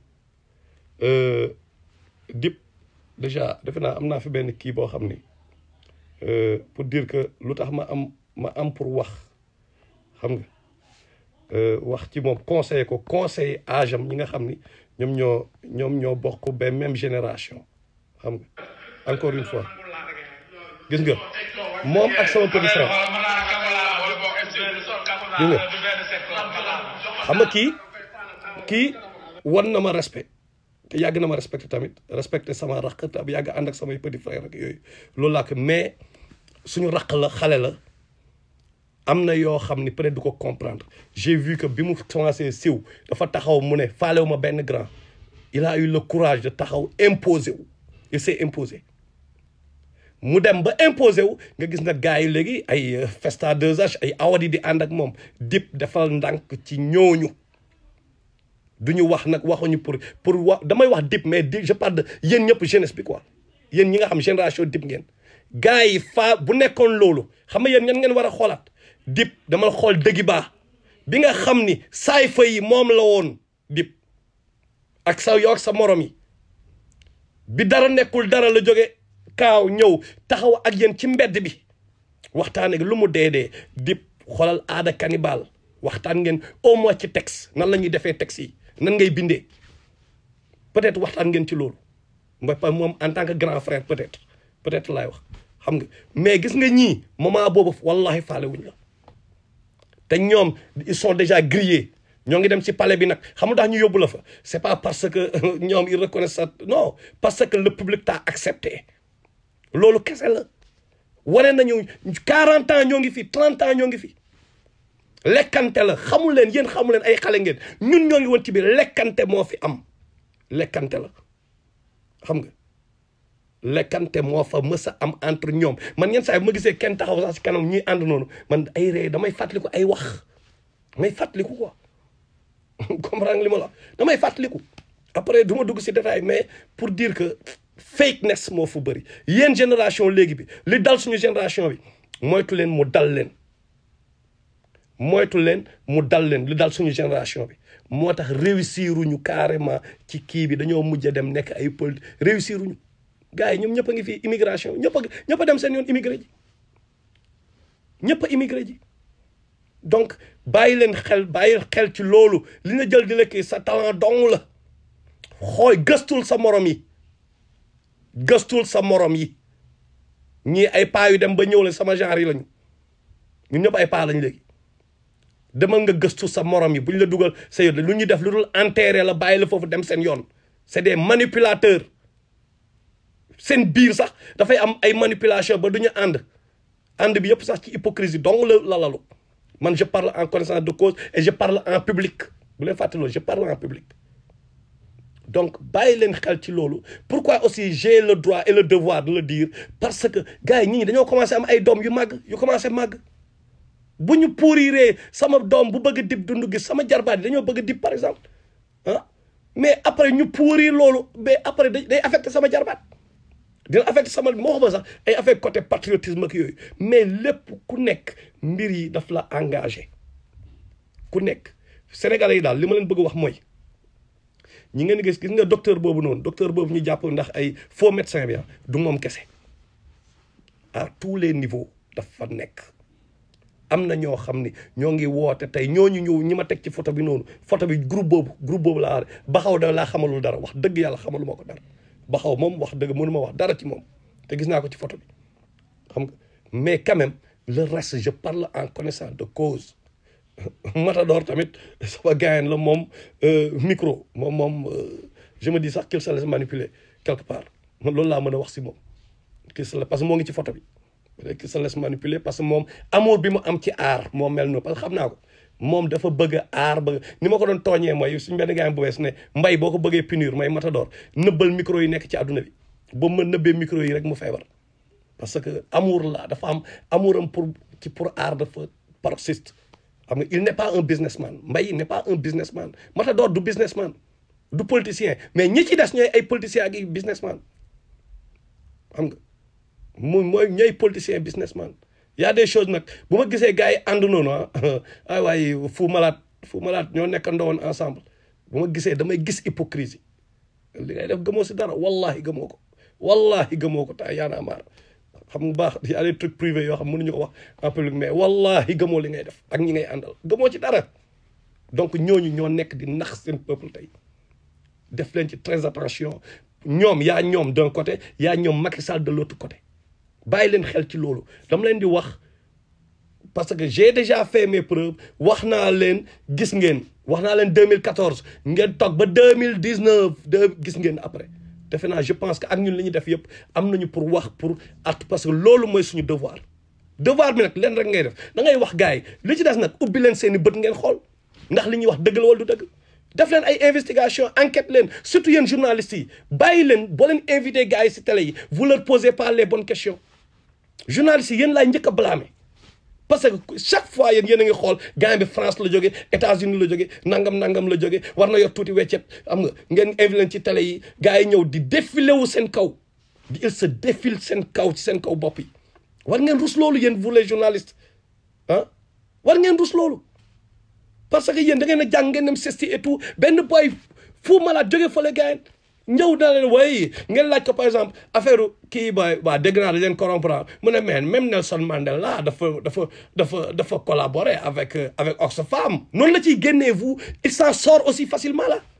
Dip déjà defe naa am naa fi benn kii boo xam ni pour dire que lu tax ma am ma am pour wax xam nga wax ci moom conseiller ko conseiller âge am ñi nga xam ni ñoom ñoo ñoom ñoo bokk ba même génération xam nga encore une fois gis nga moom ak sama petit frère gis nga xam nga kii kii wan na ma respect te yàgg na ma respecté tamit respecté sama raq te yàgg ànd ak samay petit frère ak yooyu loolu laa ko mais suñu raq la xale la am na yoo xam ni peut-être du ko comprendre j'ai vu que bi mu commencé siw dafa taxaw mu ne faalewu ma benn grand il a eu le courage de taxaw imposer wu il s'est imposé mu dem ba imposé wu nga gis nag gars yi léegi ay Festa 2H ay awadi di ànd ak moom Dip defal ndànk ci ñooñu du ñu wax nag waxuñu pour pour wax damay wax Dip mais Dip je parle de yéen ñëpp jeunesse bi quoi yéen ñi nga xam génération Dip ngeen gars yi faa bu nekkoon loolu xam nga yéen ñan ngeen war a xoolaat Dip dama xool dëggi baa bi nga xam ni saay fa yi moom la woon Dip ak sa yow ak sa morom yi bi dara nekkul dara la jóge kaaw ñëw taxaw ak yéen ci mbedd bi waxtaan ak lu mu dee dee Dip xoolal aada cannibal waxtaan ngeen au moins ci texte nan la ñuy defee texte yi nan ngay bindee peut-être waxtaan ngeen ci loolu mooy pas moom en tant que grand frère peut-être peut-être laay wax xam nga mais gis nga ñii moment boobu wallahi faale wuñ la te ñoom ils sont déjà grillés ñoo ngi dem ci palais bi nag xam nga tax ñu yóbbu la fa c'est pas parce que ñoom ils reconnaissent ça non parce que le public t'a accepté loolu kese la wane nañu 40 ans ñoo ngi fi 30 ans ñoo ngi fi lekkante la xamul leen yéen xamul leen ay xale ngeen ñun ñoo ngi woon ci biir lekkante moo fi am lekkante la xam nga lekkante moo fa mës a am entre ñoom man yenn saa yi bu ma gisee kenn taxaw sax si kanam ñuy ànd noonu man ay ree damay fàttaliku ay wax damay fàttaliku quoi comprendre nga li ma la damay fàttaliku après du ma dugg si détail mais pour dire que fakeness moo fa bëri yéen génération léegi bi li dal suñu génération bi moytu leen mu dal leen moytu leen mu dal leen li dal suñu génération bi moo tax réussir uñu carrément ci kii bi dañoo mujj a dem nekk ay pol réussir uñu gars yi ñoom ñëpp a ngi fii immigration ñëpp a ñëpp a dem seen yoon immigré ji ñëpp a immigré ji donc bàyyi leen xel bàyyi xel ci loolu li nga jël di la kii sa talent dong la xooy gëstul sa morom yi gëstul sa morom yi ñii ay paa yu dem ba ñëw la sama genre yi lañu ñun ñëpp ay paa lañ léegi demal nga gëstu sa morom yi bu ñu la dugal sa yoon lu ñuy def lu dul enterrer la bàyyi la foofu dem seen yoon c'est des manipulateurs seen biir sax dafay am ay manipulation ba du ñu ànd ànd bi yëpp sax ci hypocrisie dong la la lalu man je parle en connaissance de cause et je parle en public bu leen fàtte loolu je parle en public donc bàyyi leen xel ci loolu pourquoi aussi j'ai le droit et le devoir de le dire parce que gars yi ñii dañoo commencé am ay doom yu màgg yu commencé màgg bu ñu pourriree sama doom bu bëgg a dib dund gis sama jarbaat yi dañoo bëgg a dib par exemple ah mais après ñu pourrir loolu mais après day affecté sama jarbaat dina affecté sama moo xam sax ay affecté côté patriotisme ak yooyu mais lépp ku nekk mbir yi daf la engagé ku nekk sénégalais yi daal li ma leen bëgg wax mooy ñi ngeen gis gis nga docteur boobu noonu docteur boobu ñu jàpp ndax ay faux médecin bi du moom kese à tous les niveaux dafa nekk am na ñoo xam ni ñoo ngi woote tey ñooñu ñëw ñi ma teg ci photo bi noonu photo bi groupe boobu groupe boobu laa baxaw da laa xamalul dara wax dëgg yàlla xamaluma ko dara baxaw moom wax dëgg mënuma wax dara ci moom te gis naa ko ci photo bi xam nga mais quand même le reste je parle en connaissance de cause Matador tamit sama gaayen la moom micro moom moom je me dis sax qu'il se laisse manipuler quelque part man loolu laa mën a wax si moom qu'il se parce que moo ngi ci photo bi qu'il se laisse manipuler parce que moom amour bi mu am ci aar moom mel noonu parce que xam naa ko moom dafa bëgg a aar bëgg ni ma ko doon tooñee mooy suñu benn gaayen bu bees ne mbay boo ko bëggee punir mooy Matador nëbbal micro yi nekk ci àdduna bi ba ma nëbbee micro yi rek mu feebar parce que amour la dafa am amour am pour ci pour aar dafa paroxyste xam nga il n'est pas un businessman Mbaye n'est pas un businessman Matador du businessman du politicien mais ñi ci des ñooy ay politiciens ak i businessman xam nga mu mooy ñooy politicien businessman y a des choses nag bu ma gisee gars yi ànd noonu ah ay waaye Fou Malade Fou Malade ñoo nekkandoo woon ensemble bu ma gisee damay gis hypocrisie li ngay def gëmoo si dara wallahi gëmoo ko wallahi gëmoo ko ta yaana maar xam nga baax y a des trucs privés yoo xam mënuñu ko wax en public mais wallahi gëmoo li ngay def ak ñi ngay àndal gëmoo ci dara donc ñooñu ñoo nekk di nax seen peuple tey def leen ci très attention ñoom yaa ñoom d'un côté yaa ñoom Macky Sall de l'autre côté bàyyi leen xel ci loolu dama leen di wax parce que j'ai déjà fait mes preuves wax naa leen gis ngeen wax naa leen 2014 ngeen toog ba 2019 de gis ngeen après defe naa je pense que ak ñun li ñuy def yëpp am nañu pour wax pour at parce que loolu mooy suñu devoir devoir bi nag leen rek ngay def da ngay wax gars yi li ci des nag ubbi leen seen i bët ngeen xool ndax li ñuy wax dëgg la wala du dëgg def leen ay investigation enquête leen surtout yéen journalistes yi bàyyi leen boo leen invité gars yi si télé yi vous leur posez pas les bonnes questions journalistes yi yéen laay njëkk a blâmer parce que chaque fois yéen yéen a ngi xool gars bi France la jóge États-Unis la jóge nangam nangam la jóge war na yor tuuti weccet am nga ngeen invité leen ci télé yi gars yi ñëw di défilé wu seen kaw di il se défile seen kaw ci seen kaw bopp yi war ngeen rus loolu yéen vous les journalistes ah war ngeen rus loolu parce que yéen da ngeen a jàng ngeen dem sesti et tout benn boy Fou Malade jóge fële gars yi ñëw na leen way ngeen laaj ko par exemple affaire kii ba waa dégg naa da leen corrompre mu ne mais même Nelson Mandela dafa dafa dafa dafa collaborer avec avec Oxfam noonu la ciy génnee vous il s'en sort aussi facilement là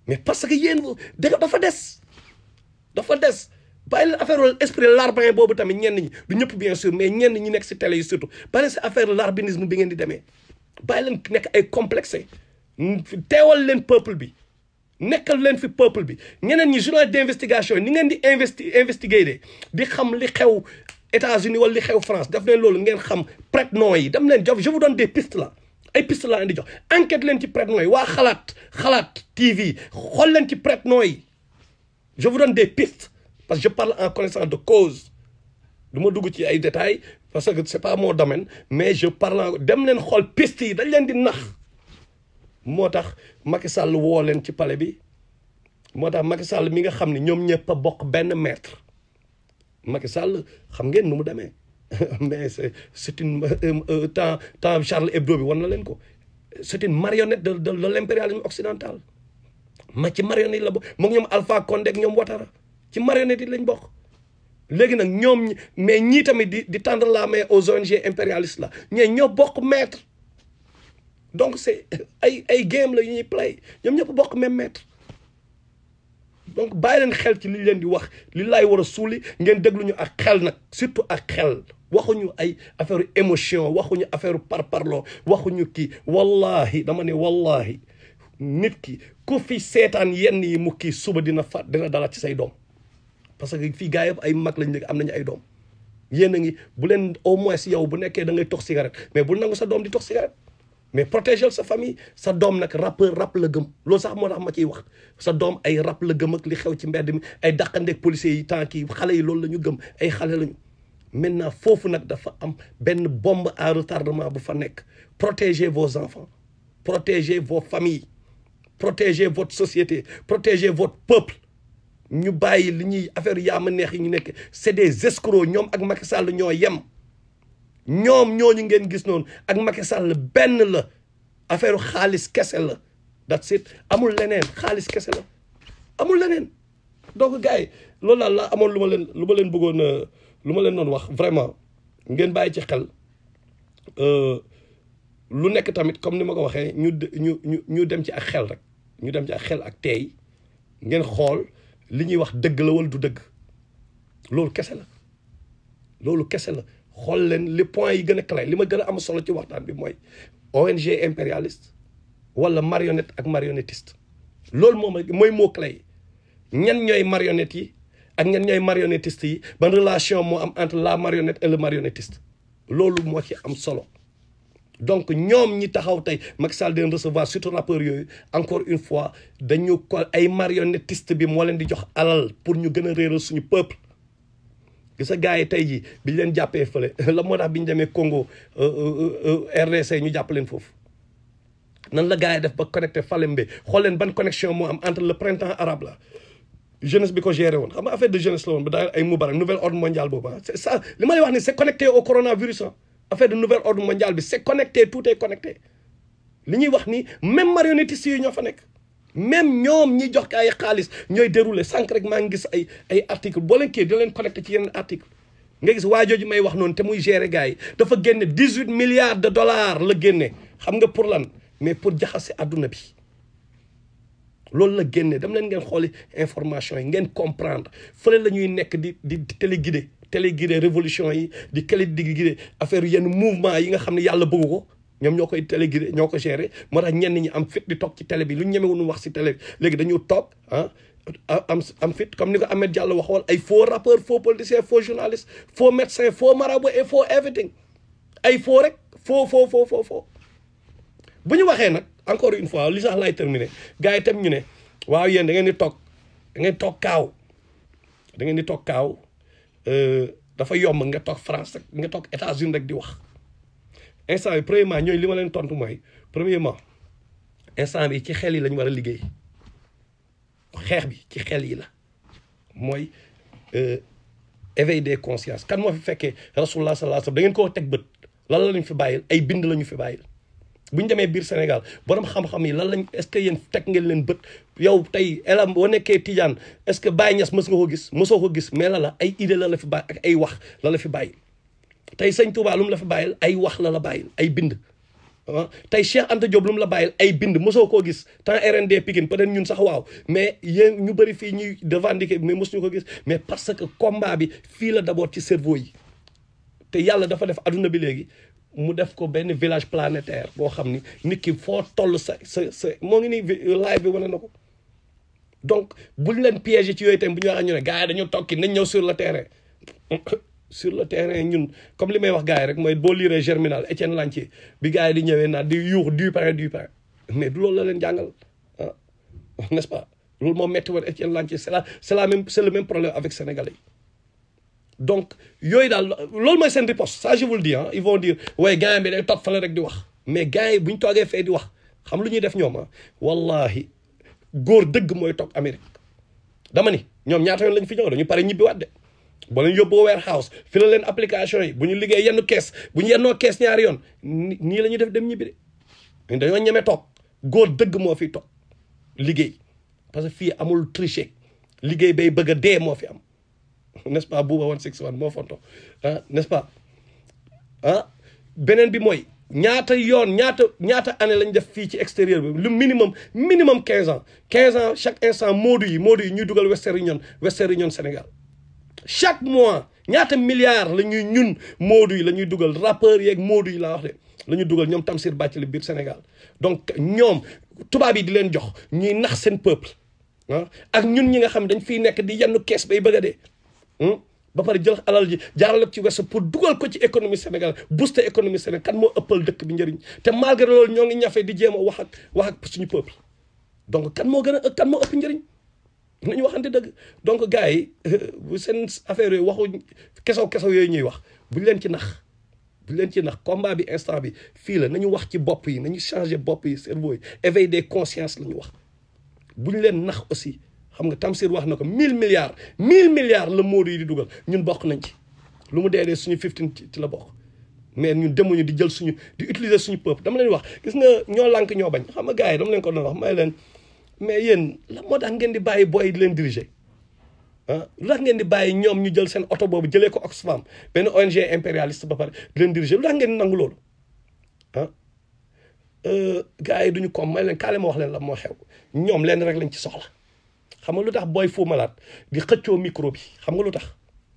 mais parce que yéen dëgg dafa des dafa des bàyyi leen affaire esprit larbin boobu tamit ñenn ñi du ñëpp bien sûr mais ñenn ñi nekk si télé yi surtout bàyyi leen si affaire larbinisme bi ngeen di demee bàyyi leen nekk ay complexé teewal leen peuple bi nekkal leen fi peuple bi ñeneen ñi journal d'investigation ni ngeen di investi investiguer de di xam li xew États-Unis wala li xew France daf leen loolu ngeen xam prête-nom yi dam leen jox je vous donne des pistes là ay pistes laa leen di jox enquête leen ci prête-nom yi waa xalaat xalaat TV xool leen ci prête-nom yi je vous donne des pistes parce que je parle en connaissance de cause du ma dugg ci ay détails parce que c'est pas mon domaine mais je parle en dem leen xool pistes yi dañ leen di nax moo tax Macky Sall woo leen ci palais bi moo tax Macky Sall mi nga xam ne ñoom ñëpp a bokk benn maître Macky Sall xam ngeen nu mu demee mais c'est c'est une temps temps Charles Hebdo bi wan na leen ko c'est une marionnette de de de l'impérialisme occidental ma ci marionnette yi la bokk moom ñoom Alpha Condé ak ñoom Ouattara ci marionnette yi lañ bokk léegi nag ñoom mais ñii tamit di di tendre la main aux ONG impérialistes la ñee ñoo bokk maître donc c'est ay ay game la yu ñuy play ñoom ñëpp bokk même maître donc bàyyi leen xel ci li leen di wax li laay war a suuli ngeen déglu ñu ak xel nag surtout ak xel waxuñu ay affaire émotion waxuñu affaire parparloo waxuñu kii wallahi dama ne wallahi nit ki ku fi seetaan yenn yi mu kii suba dina fa dina dala ci say doom parce que fii gars yëpp ay mag lañ léegi am nañu ay doom yéen a ngi bu leen au moins yow bu nekkee da ngay tox cigarette mais bul nangu sa doom di tox cigarette mais protéger sa famille sa doom nag rappeur rap la gëm loolu sax moo tax ma ciy wax sa doom ay rap la gëm ak li xew ci mbedd mi ay dàqandeeg policiers yi tant kii xale yi loolu la ñu gëm ay xale lañu maintenant foofu nag dafa am benn bombe à retardement bu fa nekk protégez vos enfants protégez vos familles protégez votre société protégez votre peuple ñu bàyyi li ñuy affaire yaa ma neex yi ñu nekk c'est des escrocs ñoom ak Macky Sall ñoo yem ñoom ñooñu ngeen gis noonu ak Macky Sall benn la affaire xaalis kese la that's it amul leneen xaalis kese la amul leneen donc gars yi loolu daal laa amoon lu ma leen lu ma leen bëggoon lu ma leen doon wax vraiment ngeen bàyyi ci xel lu nekk tamit comme ni ma ko waxee ñu ñu ñu ñu dem ci ak xel rek ñu dem ci ak xel ak teey ngeen xool li ñuy wax dëgg la wala du dëgg loolu kese la loolu kese la xool leen les points yi gën a clé li ma gën a am solo ci waxtaan bi mooy ONG impérialiste wala marionnette ak marionnettiste loolu moom mooy mot clé yi ñan ñooy marionnettes yi ak ñan ñooy marionnettiste yi ban relation moo am entre la marionnette et le marionnettiste loolu moo ci am solo donc ñoom ñi taxaw tey Macky Sall den recevoir surtout rappeurs yooyu encore une fois dañu ko ay marionnettiste bi moo leen di jox alal pour ñu gën a réeral suñu peuple gis nga gars yi tey jii bi ñu leen jàppee fële la moo tax bi ñu demee Congo RDC ñu jàpp leen foofu nan la gars yi def ba connecté Falembe xool leen ban connexion moo am entre le printemps arabe là jeunesse bi ko géré woon xam nga affaire de jeunesse la woon ba daal ay Moubarak nouvel ordre mondial boobu ah c'est ça li ma lay wax ni c'est connecté au coronavirus ah affaire de nouvel ordre mondial bi c'est connecté tout est connecté li ñuy wax ni même marionnettistes yi ñoo fa nekk même ñoom ñi jox ay xaalis ñooy déroulé sànq rek maa ngi gis ay ay article boo leen kii di leen connecté ci yeneen article nga gis waa jooju may wax noonu te muy gérer gars yi dafa génne dix huit milliards de dollars la génne xam nga pour lan mais pour jaxase adduna bi loolu la génne dem leen ngeen xooli information yi ngeen comprendre fële la ñuy nekk di di téléguidé téléguidé révolution yi di téléguidé affaire yenn mouvement yi nga xam ne yàlla bëggu ko ñoom ñoo koy téléguidé ñoo ko géré moo tax ñenn ñi am fit di toog ci télé bi lu ñu ñemewuñu wax si télé bi léegi dañu toog ah am am fit comme ni ko Ahmed Diallo waxoon ay faux rappeurs faux politiciens faux journalistes faux médecins faux marabout et faux everything ay faux rek faux faux faux faux faux bu ñu waxee nag encore une fois li sax laay terminer gars yi tam ñu ne waaw yéen da ngeen di toog da ngeen toog kaaw da ngeen di toog kaaw dafa yomb nga toog France rek nga toog États-Unis rek di wax instant bi premièrement ñooy li ma leen tontu mooy premièrement instant bi ci xel yi la ñu war a liggéey xeex bi ci xel yi la mooy éveil des consciences kan moo fi fekkee rasulullah sallallahu alayhi wasallam da ngeen koo teg bët lan la ñu fi bàyyil ay bind la ñu fi bàyyil bu ñu demee biir Sénégal borom xam-xam yi lan lañ est-ce que yéen teg ngeen leen bët yow tey elam boo nekkee Tidiane est-ce que Baye Niass mës nga ko gis mësoo ko gis mais la la ay idée la la fi bàyyi ak ay wax la la fi bàyyi tey sëñ Touba lu mu la fi bàyyil ay wax la la bàyyil ay bind ah tey Cheikh Anta Diop lu mu la bàyyil ay bind mosoo koo gis temps RND Pikine peut-être ñun sax waaw mais yéen ñu bëri fii ñuy revendiquer mais mosuñu ko gis mais parce que combat bi fii la d'abord ci cerveau yi te yàlla dafa def adduna bi léegi mu def ko benn village planétaire boo xam ni nit ki foo toll sa sa sa moo ngi nii live bi wane na ko donc buñ leen piéger ci yooyu tamit bu ñu waxee ñu ne gars yi dañu tokki nañ ñëw sur le terrain sur le terrain ñun comme li may wax gars yi rek mooy boo liiree germinal Étienne Lantier bi gars yi di ñëwee naan di yuux du pain du pain mais du loolu la leen jàngal ah n'est-ce pas loolu moo métti woon Étienne Lantier c'est la c'est la même c'est le même problème avec sénégalais yi donc yooyu daal loolu mooy seen riposte ça je vous le dis ah ils vont dire waaye gars bi day toog fale rek di wax mais gars yi bu ñu toogee fee di wax xam lu ñuy def ñoom ah wallahi góor dëgg mooy toog Amérique dama ni ñoom ñaata yoon lañ fi ñëw dañu pare ñibbi waat de boo leen yóbboo warehouse fi la leen application yi bu ñu liggéey yenn kees bu ñu yennoo kees ñaari yoon nii la ñuy def dem ñibbi de dañoo ñeme toog góor dëgg moo fi toog liggéey parce que fii amul tricher liggéey bay bëgg a dee moo fi am n'est-ce pas buuba one six one moo fonto ah n'est-ce pas ah beneen bi mooy ñaata yoon ñaata ñaata année lañ def fii ci extérieur bi le minimum minimum quinze ans quinze ans chaque instant moodu yi moodu yi ñuy dugal Western Union Western Union Sénégal chaque mois ñaata milliards la ñuy ñun moodu yi la ñuy dugal rappeurs yeeg moodu yi laa wax de la ñuy dugal ñoom Tamsir Bathily biir Sénégal donc ñoom tubaab yi di leen jox ñuy nax seen peuple ah ak ñun ñi nga xam dañ fiy nekk di yenn kees bay bëgg a dee ba pare jël alal ji jaarale ci west pour dugal ko ci économie Sénégal booster économie Sénégal kan moo ëppal dëkk bi njëriñ te malgré loolu ñoo ngi ñafe di jéem a wax ak wax ak suñu peuple donc kan moo gën a kan moo ëpp njëriñ nañu waxante dëgg donc gars yi bu seen affaire yooyu waxu kesaw kesaw yooyu ñuy wax buñ leen ci nax buñ leen ci nax combat bi instant bi fii la nañu wax ci bopp yi nañu changer bopp yi cerveau yi éveil des consciences la ñu wax buñ leen nax aussi xam nga Tamsir wax na ko mille milliards mille milliards la Modou yi di dugal ñun bokk nañ ci lu mu dee dee suñu fifteen ci la bokk mais ñun demuñu di jël suñu di utiliser suñu peuple dama leen wax gis nga ñoo lànk ñoo bañ xam nga gars yi dama leen ko doon wax may leen mais yéen la moo tax ngeen di bàyyi booy di leen diriger ah lu tax ngeen di bàyyi ñoom ñu jël seen oto boobu jëlee ko Oxfam benn ONG impérialiste ba pare di leen diriger lu tax ngeen di nangu loolu ah gars yi duñu ko may leen kaale ma wax leen la moo xew ñoom leen rek lañ ci soxla xam nga lu tax booy Fou Malade di xëccoo micro bi xam nga lu tax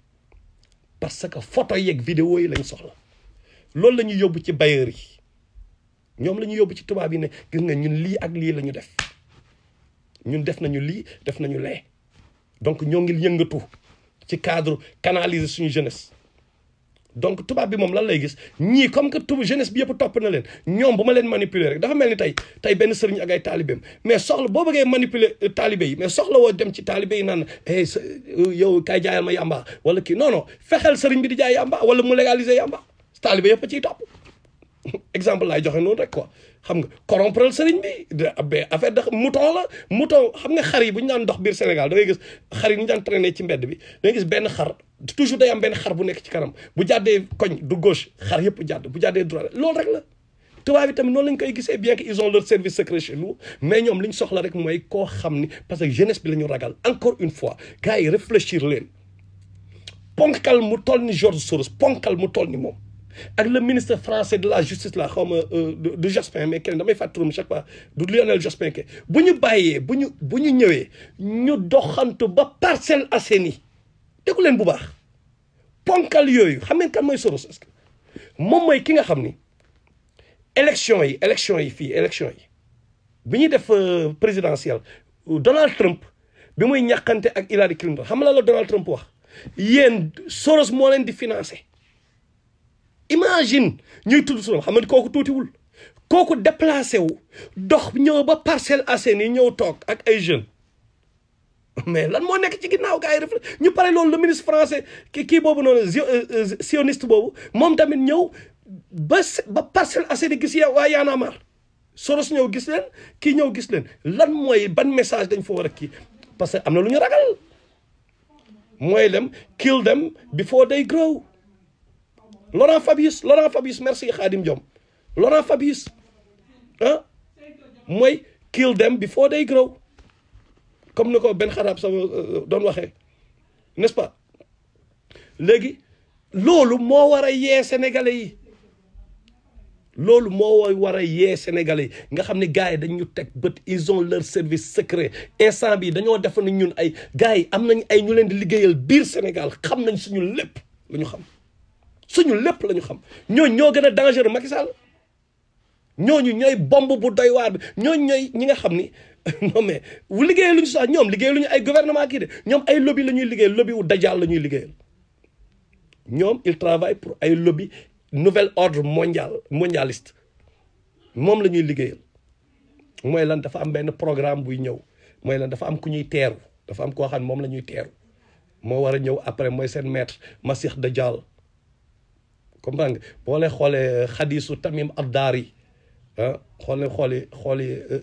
parce que photo yeeg vidéo yi lañ soxla loolu la ñuy yóbbu ci bailleurs yi ñoom la ñuy yóbbu ci tubaab yi ne gis nga ñun lii ak lii la ñu def ñun def nañu lii def nañu lee donc ñoo ngi yëngatu ci cadre canaliser suñu jeunesse donc tubaab bi moom lan lay gis ñii comme que tubaab jeunesse bi yëpp topp na leen ñoom bu ma leen manipuler rek dafa mel ni tey tey benn sëriñ ak ay taalibeem mais soxla boo bëggee manipuler taalibe yi mais soxla woo dem ci taalibe yi naan eh yow kay jaayal ma yàmba wala kii non non fexeel sëriñ bi di jaay yàmba wala mu légaliser yàmba taalibe yëpp a ciy topp exemple laay joxe noonu rek quoi xam nga corrompre sëriñ bi de affaire de mouton la mouton xam nga xar yi bu ñu daan dox biir Sénégal da ngay gis xar yi ñu daan traîner ci mbedd bi da ngay gis benn xar toujours day am benn xar bu nekk ci kanam bu jàddee koñ du gauche xar yëpp jàdd bu jàddee droite loolu rek la tubaab yi tamit noonu lañ koy gisee bien que ils ont leur service secret chez nous mais ñoom li ñu soxla rek mooy koo xam ni parce que jeunesse bi la ñu ragal encore une fois gars yi réfléchir leen ponkal mu toll ni George Soros ponkal mu toll ni moom ak le ministre français de la justice la xaw ma du Jospin mais kenn damay fàttali turam chaque fois du Lionel Jospin ke bu ñu bàyyee bu ñu bu ñu ñëwee ñu doxantu ba Parcelles Assainies déggu leen bu baax ponkal yooyu xam ngeen kan mooy Soros est-ce que moom mooy ki nga xam ni élection yi élection yi fii élection yi bi ñuy def présidentielle Donald Trump bi muy ñàkkante ak Hillary Clinton xam la la Donald Trump wax yéen Soros moo leen di financé imagine ñuy tudd suram xam nga kooku tuutiwul kooku déplacé wu dox ñëw ba Parcelles Assainies ñëw toog ak ay jeunes mais lan moo nekk ci ginnaaw gars yi def ñu pare loolu le ministre français ki kii boobu noonu sioniste boobu moom tamit ñëw ba ba Parcelles Assainies gis ya waa Y'en a marre Soros ñëw gis leen kii ñëw gis leen lan mooy ban message dañ fa war a kii parce que am na lu ñu ragal mooy dem kill them before they grow Laurent Fabius Laurent Fabius merci Khadim Diom Laurent Fabius ah mooy kill them before they grow comme ni ko benn xaraab sama doon waxee n'est-ce pas léegi loolu moo war a yee sénégalais yi loolu moo war a yee Sénégalais yi nga xam ne gars yi dañu teg bët ils ont leur service secret instant bi dañoo def na ñun ay gars yi am nañ ay ñu leen di liggéeyal biir Sénégal xam nañ suñu lépp la ñu xam suñu lépp la ñu xam ñooñu ñoo gën a dangereux Macky Sall ñooñu ñooy bomb bu doy waar bi ñooñu ñooy ñi nga xam ni non mais wu liggéeyal lu ñu sax ñoom liggéeyal lu ñu ay gouvernement kii de ñoom ay lobby la ñuy liggéeyal lobby wu dajaal la ñuy liggéeyal ñoom il travaille pour ay lobby nouvel ordre mondial mondialiste moom la ñuy liggéeyal mooy lan dafa am benn programme buy ñëw mooy lan dafa am ku ñuy teeru dafa am koo xam ne moom la ñuy teeru moo war a ñëw après mooy seen maître Masih Dajjal comprendre nga boo lee xoolee xadisu Tamim Ad-Dari ah xool ne xooli xooli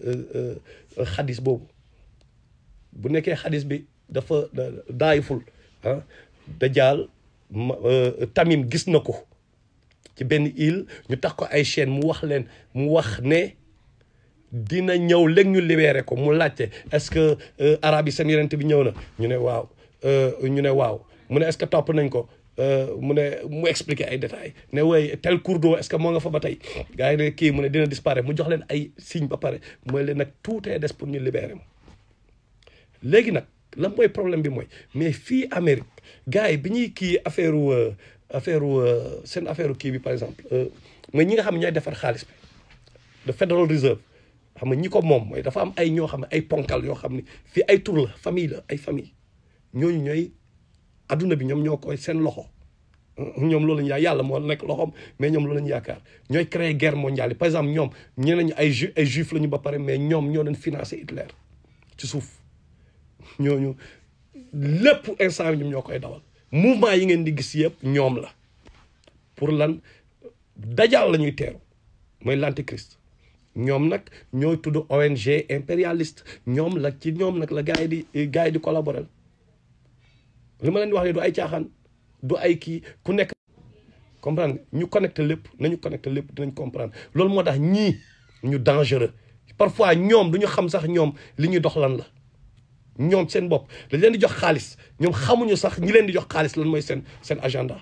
xadis boobu bu nekkee xadis bi dafa daayiful ah Dajjal Tamim gis na ko ci benn île ñu tax ko ay chaîne mu wax leen mu wax ne dina ñëw léegi ñu libéré ko mu laajte est-ce que arabe yi seen yonent bi ñëw na ñu ne waaw ñu ne waaw mu ne est-ce que topp nañ ko mu ne mu expliquer ay détails ne way tel cours d'eau est-ce que moo nga fa ba tey gars yi ne kii mu ne dina disparaître mu jox leen ay signe ba pare mooy leen nag tuutee des pour ñu libérer ma léegi nag lan mooy problème bi mooy mais fii Amérique gars yi bi ñuy kii affaire affaire seen affaire kii bi par exemple mooy ñi nga xam ne ñooy defar xaalis bi le Federal Reserve xam nga ñi ko moom mooy dafa am ay ñoo xam ne ay ponkal yoo xam ne fii ay tur la famille la ay famille ñooñu ñooy adduna bi ñoom ñoo koy seen loxo ñoom loolu lañu yaakaar yàlla moo nekk loxoom mais ñoom loolu lañu yaakaar ñooy créer guerre mondiale yi par exemple ñoom ñeneen ñi ay ju ay juif lañu ba pare mais ñoom ñoo doon financer Hitler ci suuf ñooñu lépp instant bi ñoom ñoo koy dawal mouvement yi ngeen di gis yëpp ñoom la pour lan dajal la ñuy teeru mooy l'antéchrist ñoom nag ñooy tudd ONG impérialiste ñoom la ci ñoom nag la gars yi di gars yi di collaborer li ma leen di wax ne du ay caaxaan du ay kii ku nekk comprendre ñu connecté lépp nañu connecté lépp dinañ comprendre loolu moo tax ñii ñu dangereux parfois ñoom du ñu xam sax ñoom li ñuy dox lan la ñoom seen bopp dañ leen di jox xaalis ñoom xamuñu sax ñi leen di jox xaalis lan mooy seen seen agenda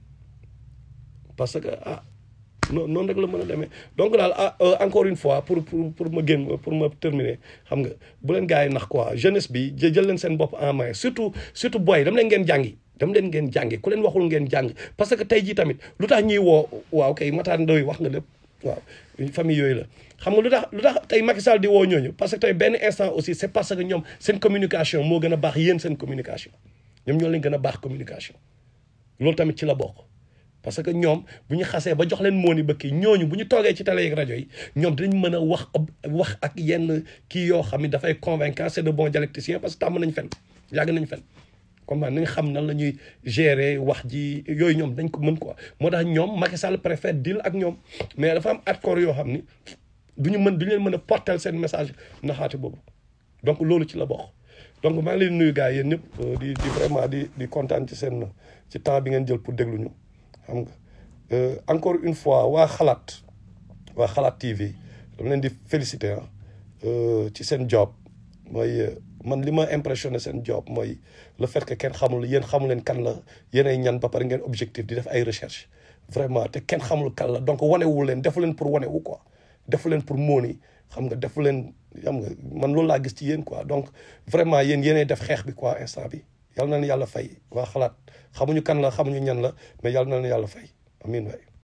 parce que ah non noonu rek la mën a demee donc daal ah encore une fois pour pour pour ma génn pour ma terminer xam nga bu leen gars yi nax quoi jeunesse bi jël leen seen bopp en main surtout surtout boy dam leen ngeen jàngi dam leen ngeen jàngi ku leen waxul ngeen jàng parce que tey jii tamit lu tax ñuy woo waaw kay Matar Ndoye wax nga lépp waaw famille yooyu la xam nga lu tax lu tax tey Macky Sall di woo ñooñu parce que tey benn instant aussi c'est parce que ñoom seen communication moo gën a baax yéen seen communication ñoom ñoo leen gën a baax communication loolu tamit ci la bokk parce que ñoom bu ñu xasee ba jox leen mooni ba kii ñooñu bu ñu toogee ci télé yeeg rajo yi ñoom dinañ mën a wax wax ak yenn kii yoo xam ne dafay convaincant c'est de bons dialecticiens parce que tàmm nañ fen yàgg nañ fen comme nañ xam nan la ñuy gérer wax ji yooyu ñoom dañ ko mën quoi moo tax ñoom Macky Sall préfère deal ak ñoom mais dafa am accord yoo xam ni du ñu mën du ñu leen mën a porter seen message naxaate boobu donc loolu ci la bokk donc maa ngi leen nuyu gars yi yéen ñëpp di di vraiment di di kontaan ci seen ci temps bi ngeen jël pour déglu ñu xam nga encore une fois waa xalaat waa xalaat TV dama leen di féliciter ah ci seen job mooy man li ma impressionné seen job mooy le fait que kenn xamul yéen xamul leen kan la yéenay ñan ba pare ngeen objectif di def ay recherche vraiment te kenn xamul kan la donc wanewu leen defu leen pour wanewu quoi defu leen pour mooni xam nga defu leen xam nga man loolu laa gis ci yéen quoi donc vraiment yéen yéenay def xeex bi quoi instant bi yàlla na leen yàlla fay waa xalaat xamuñu kan la xamuñu ñan la mais yàlla na leen yàlla fay amiin waay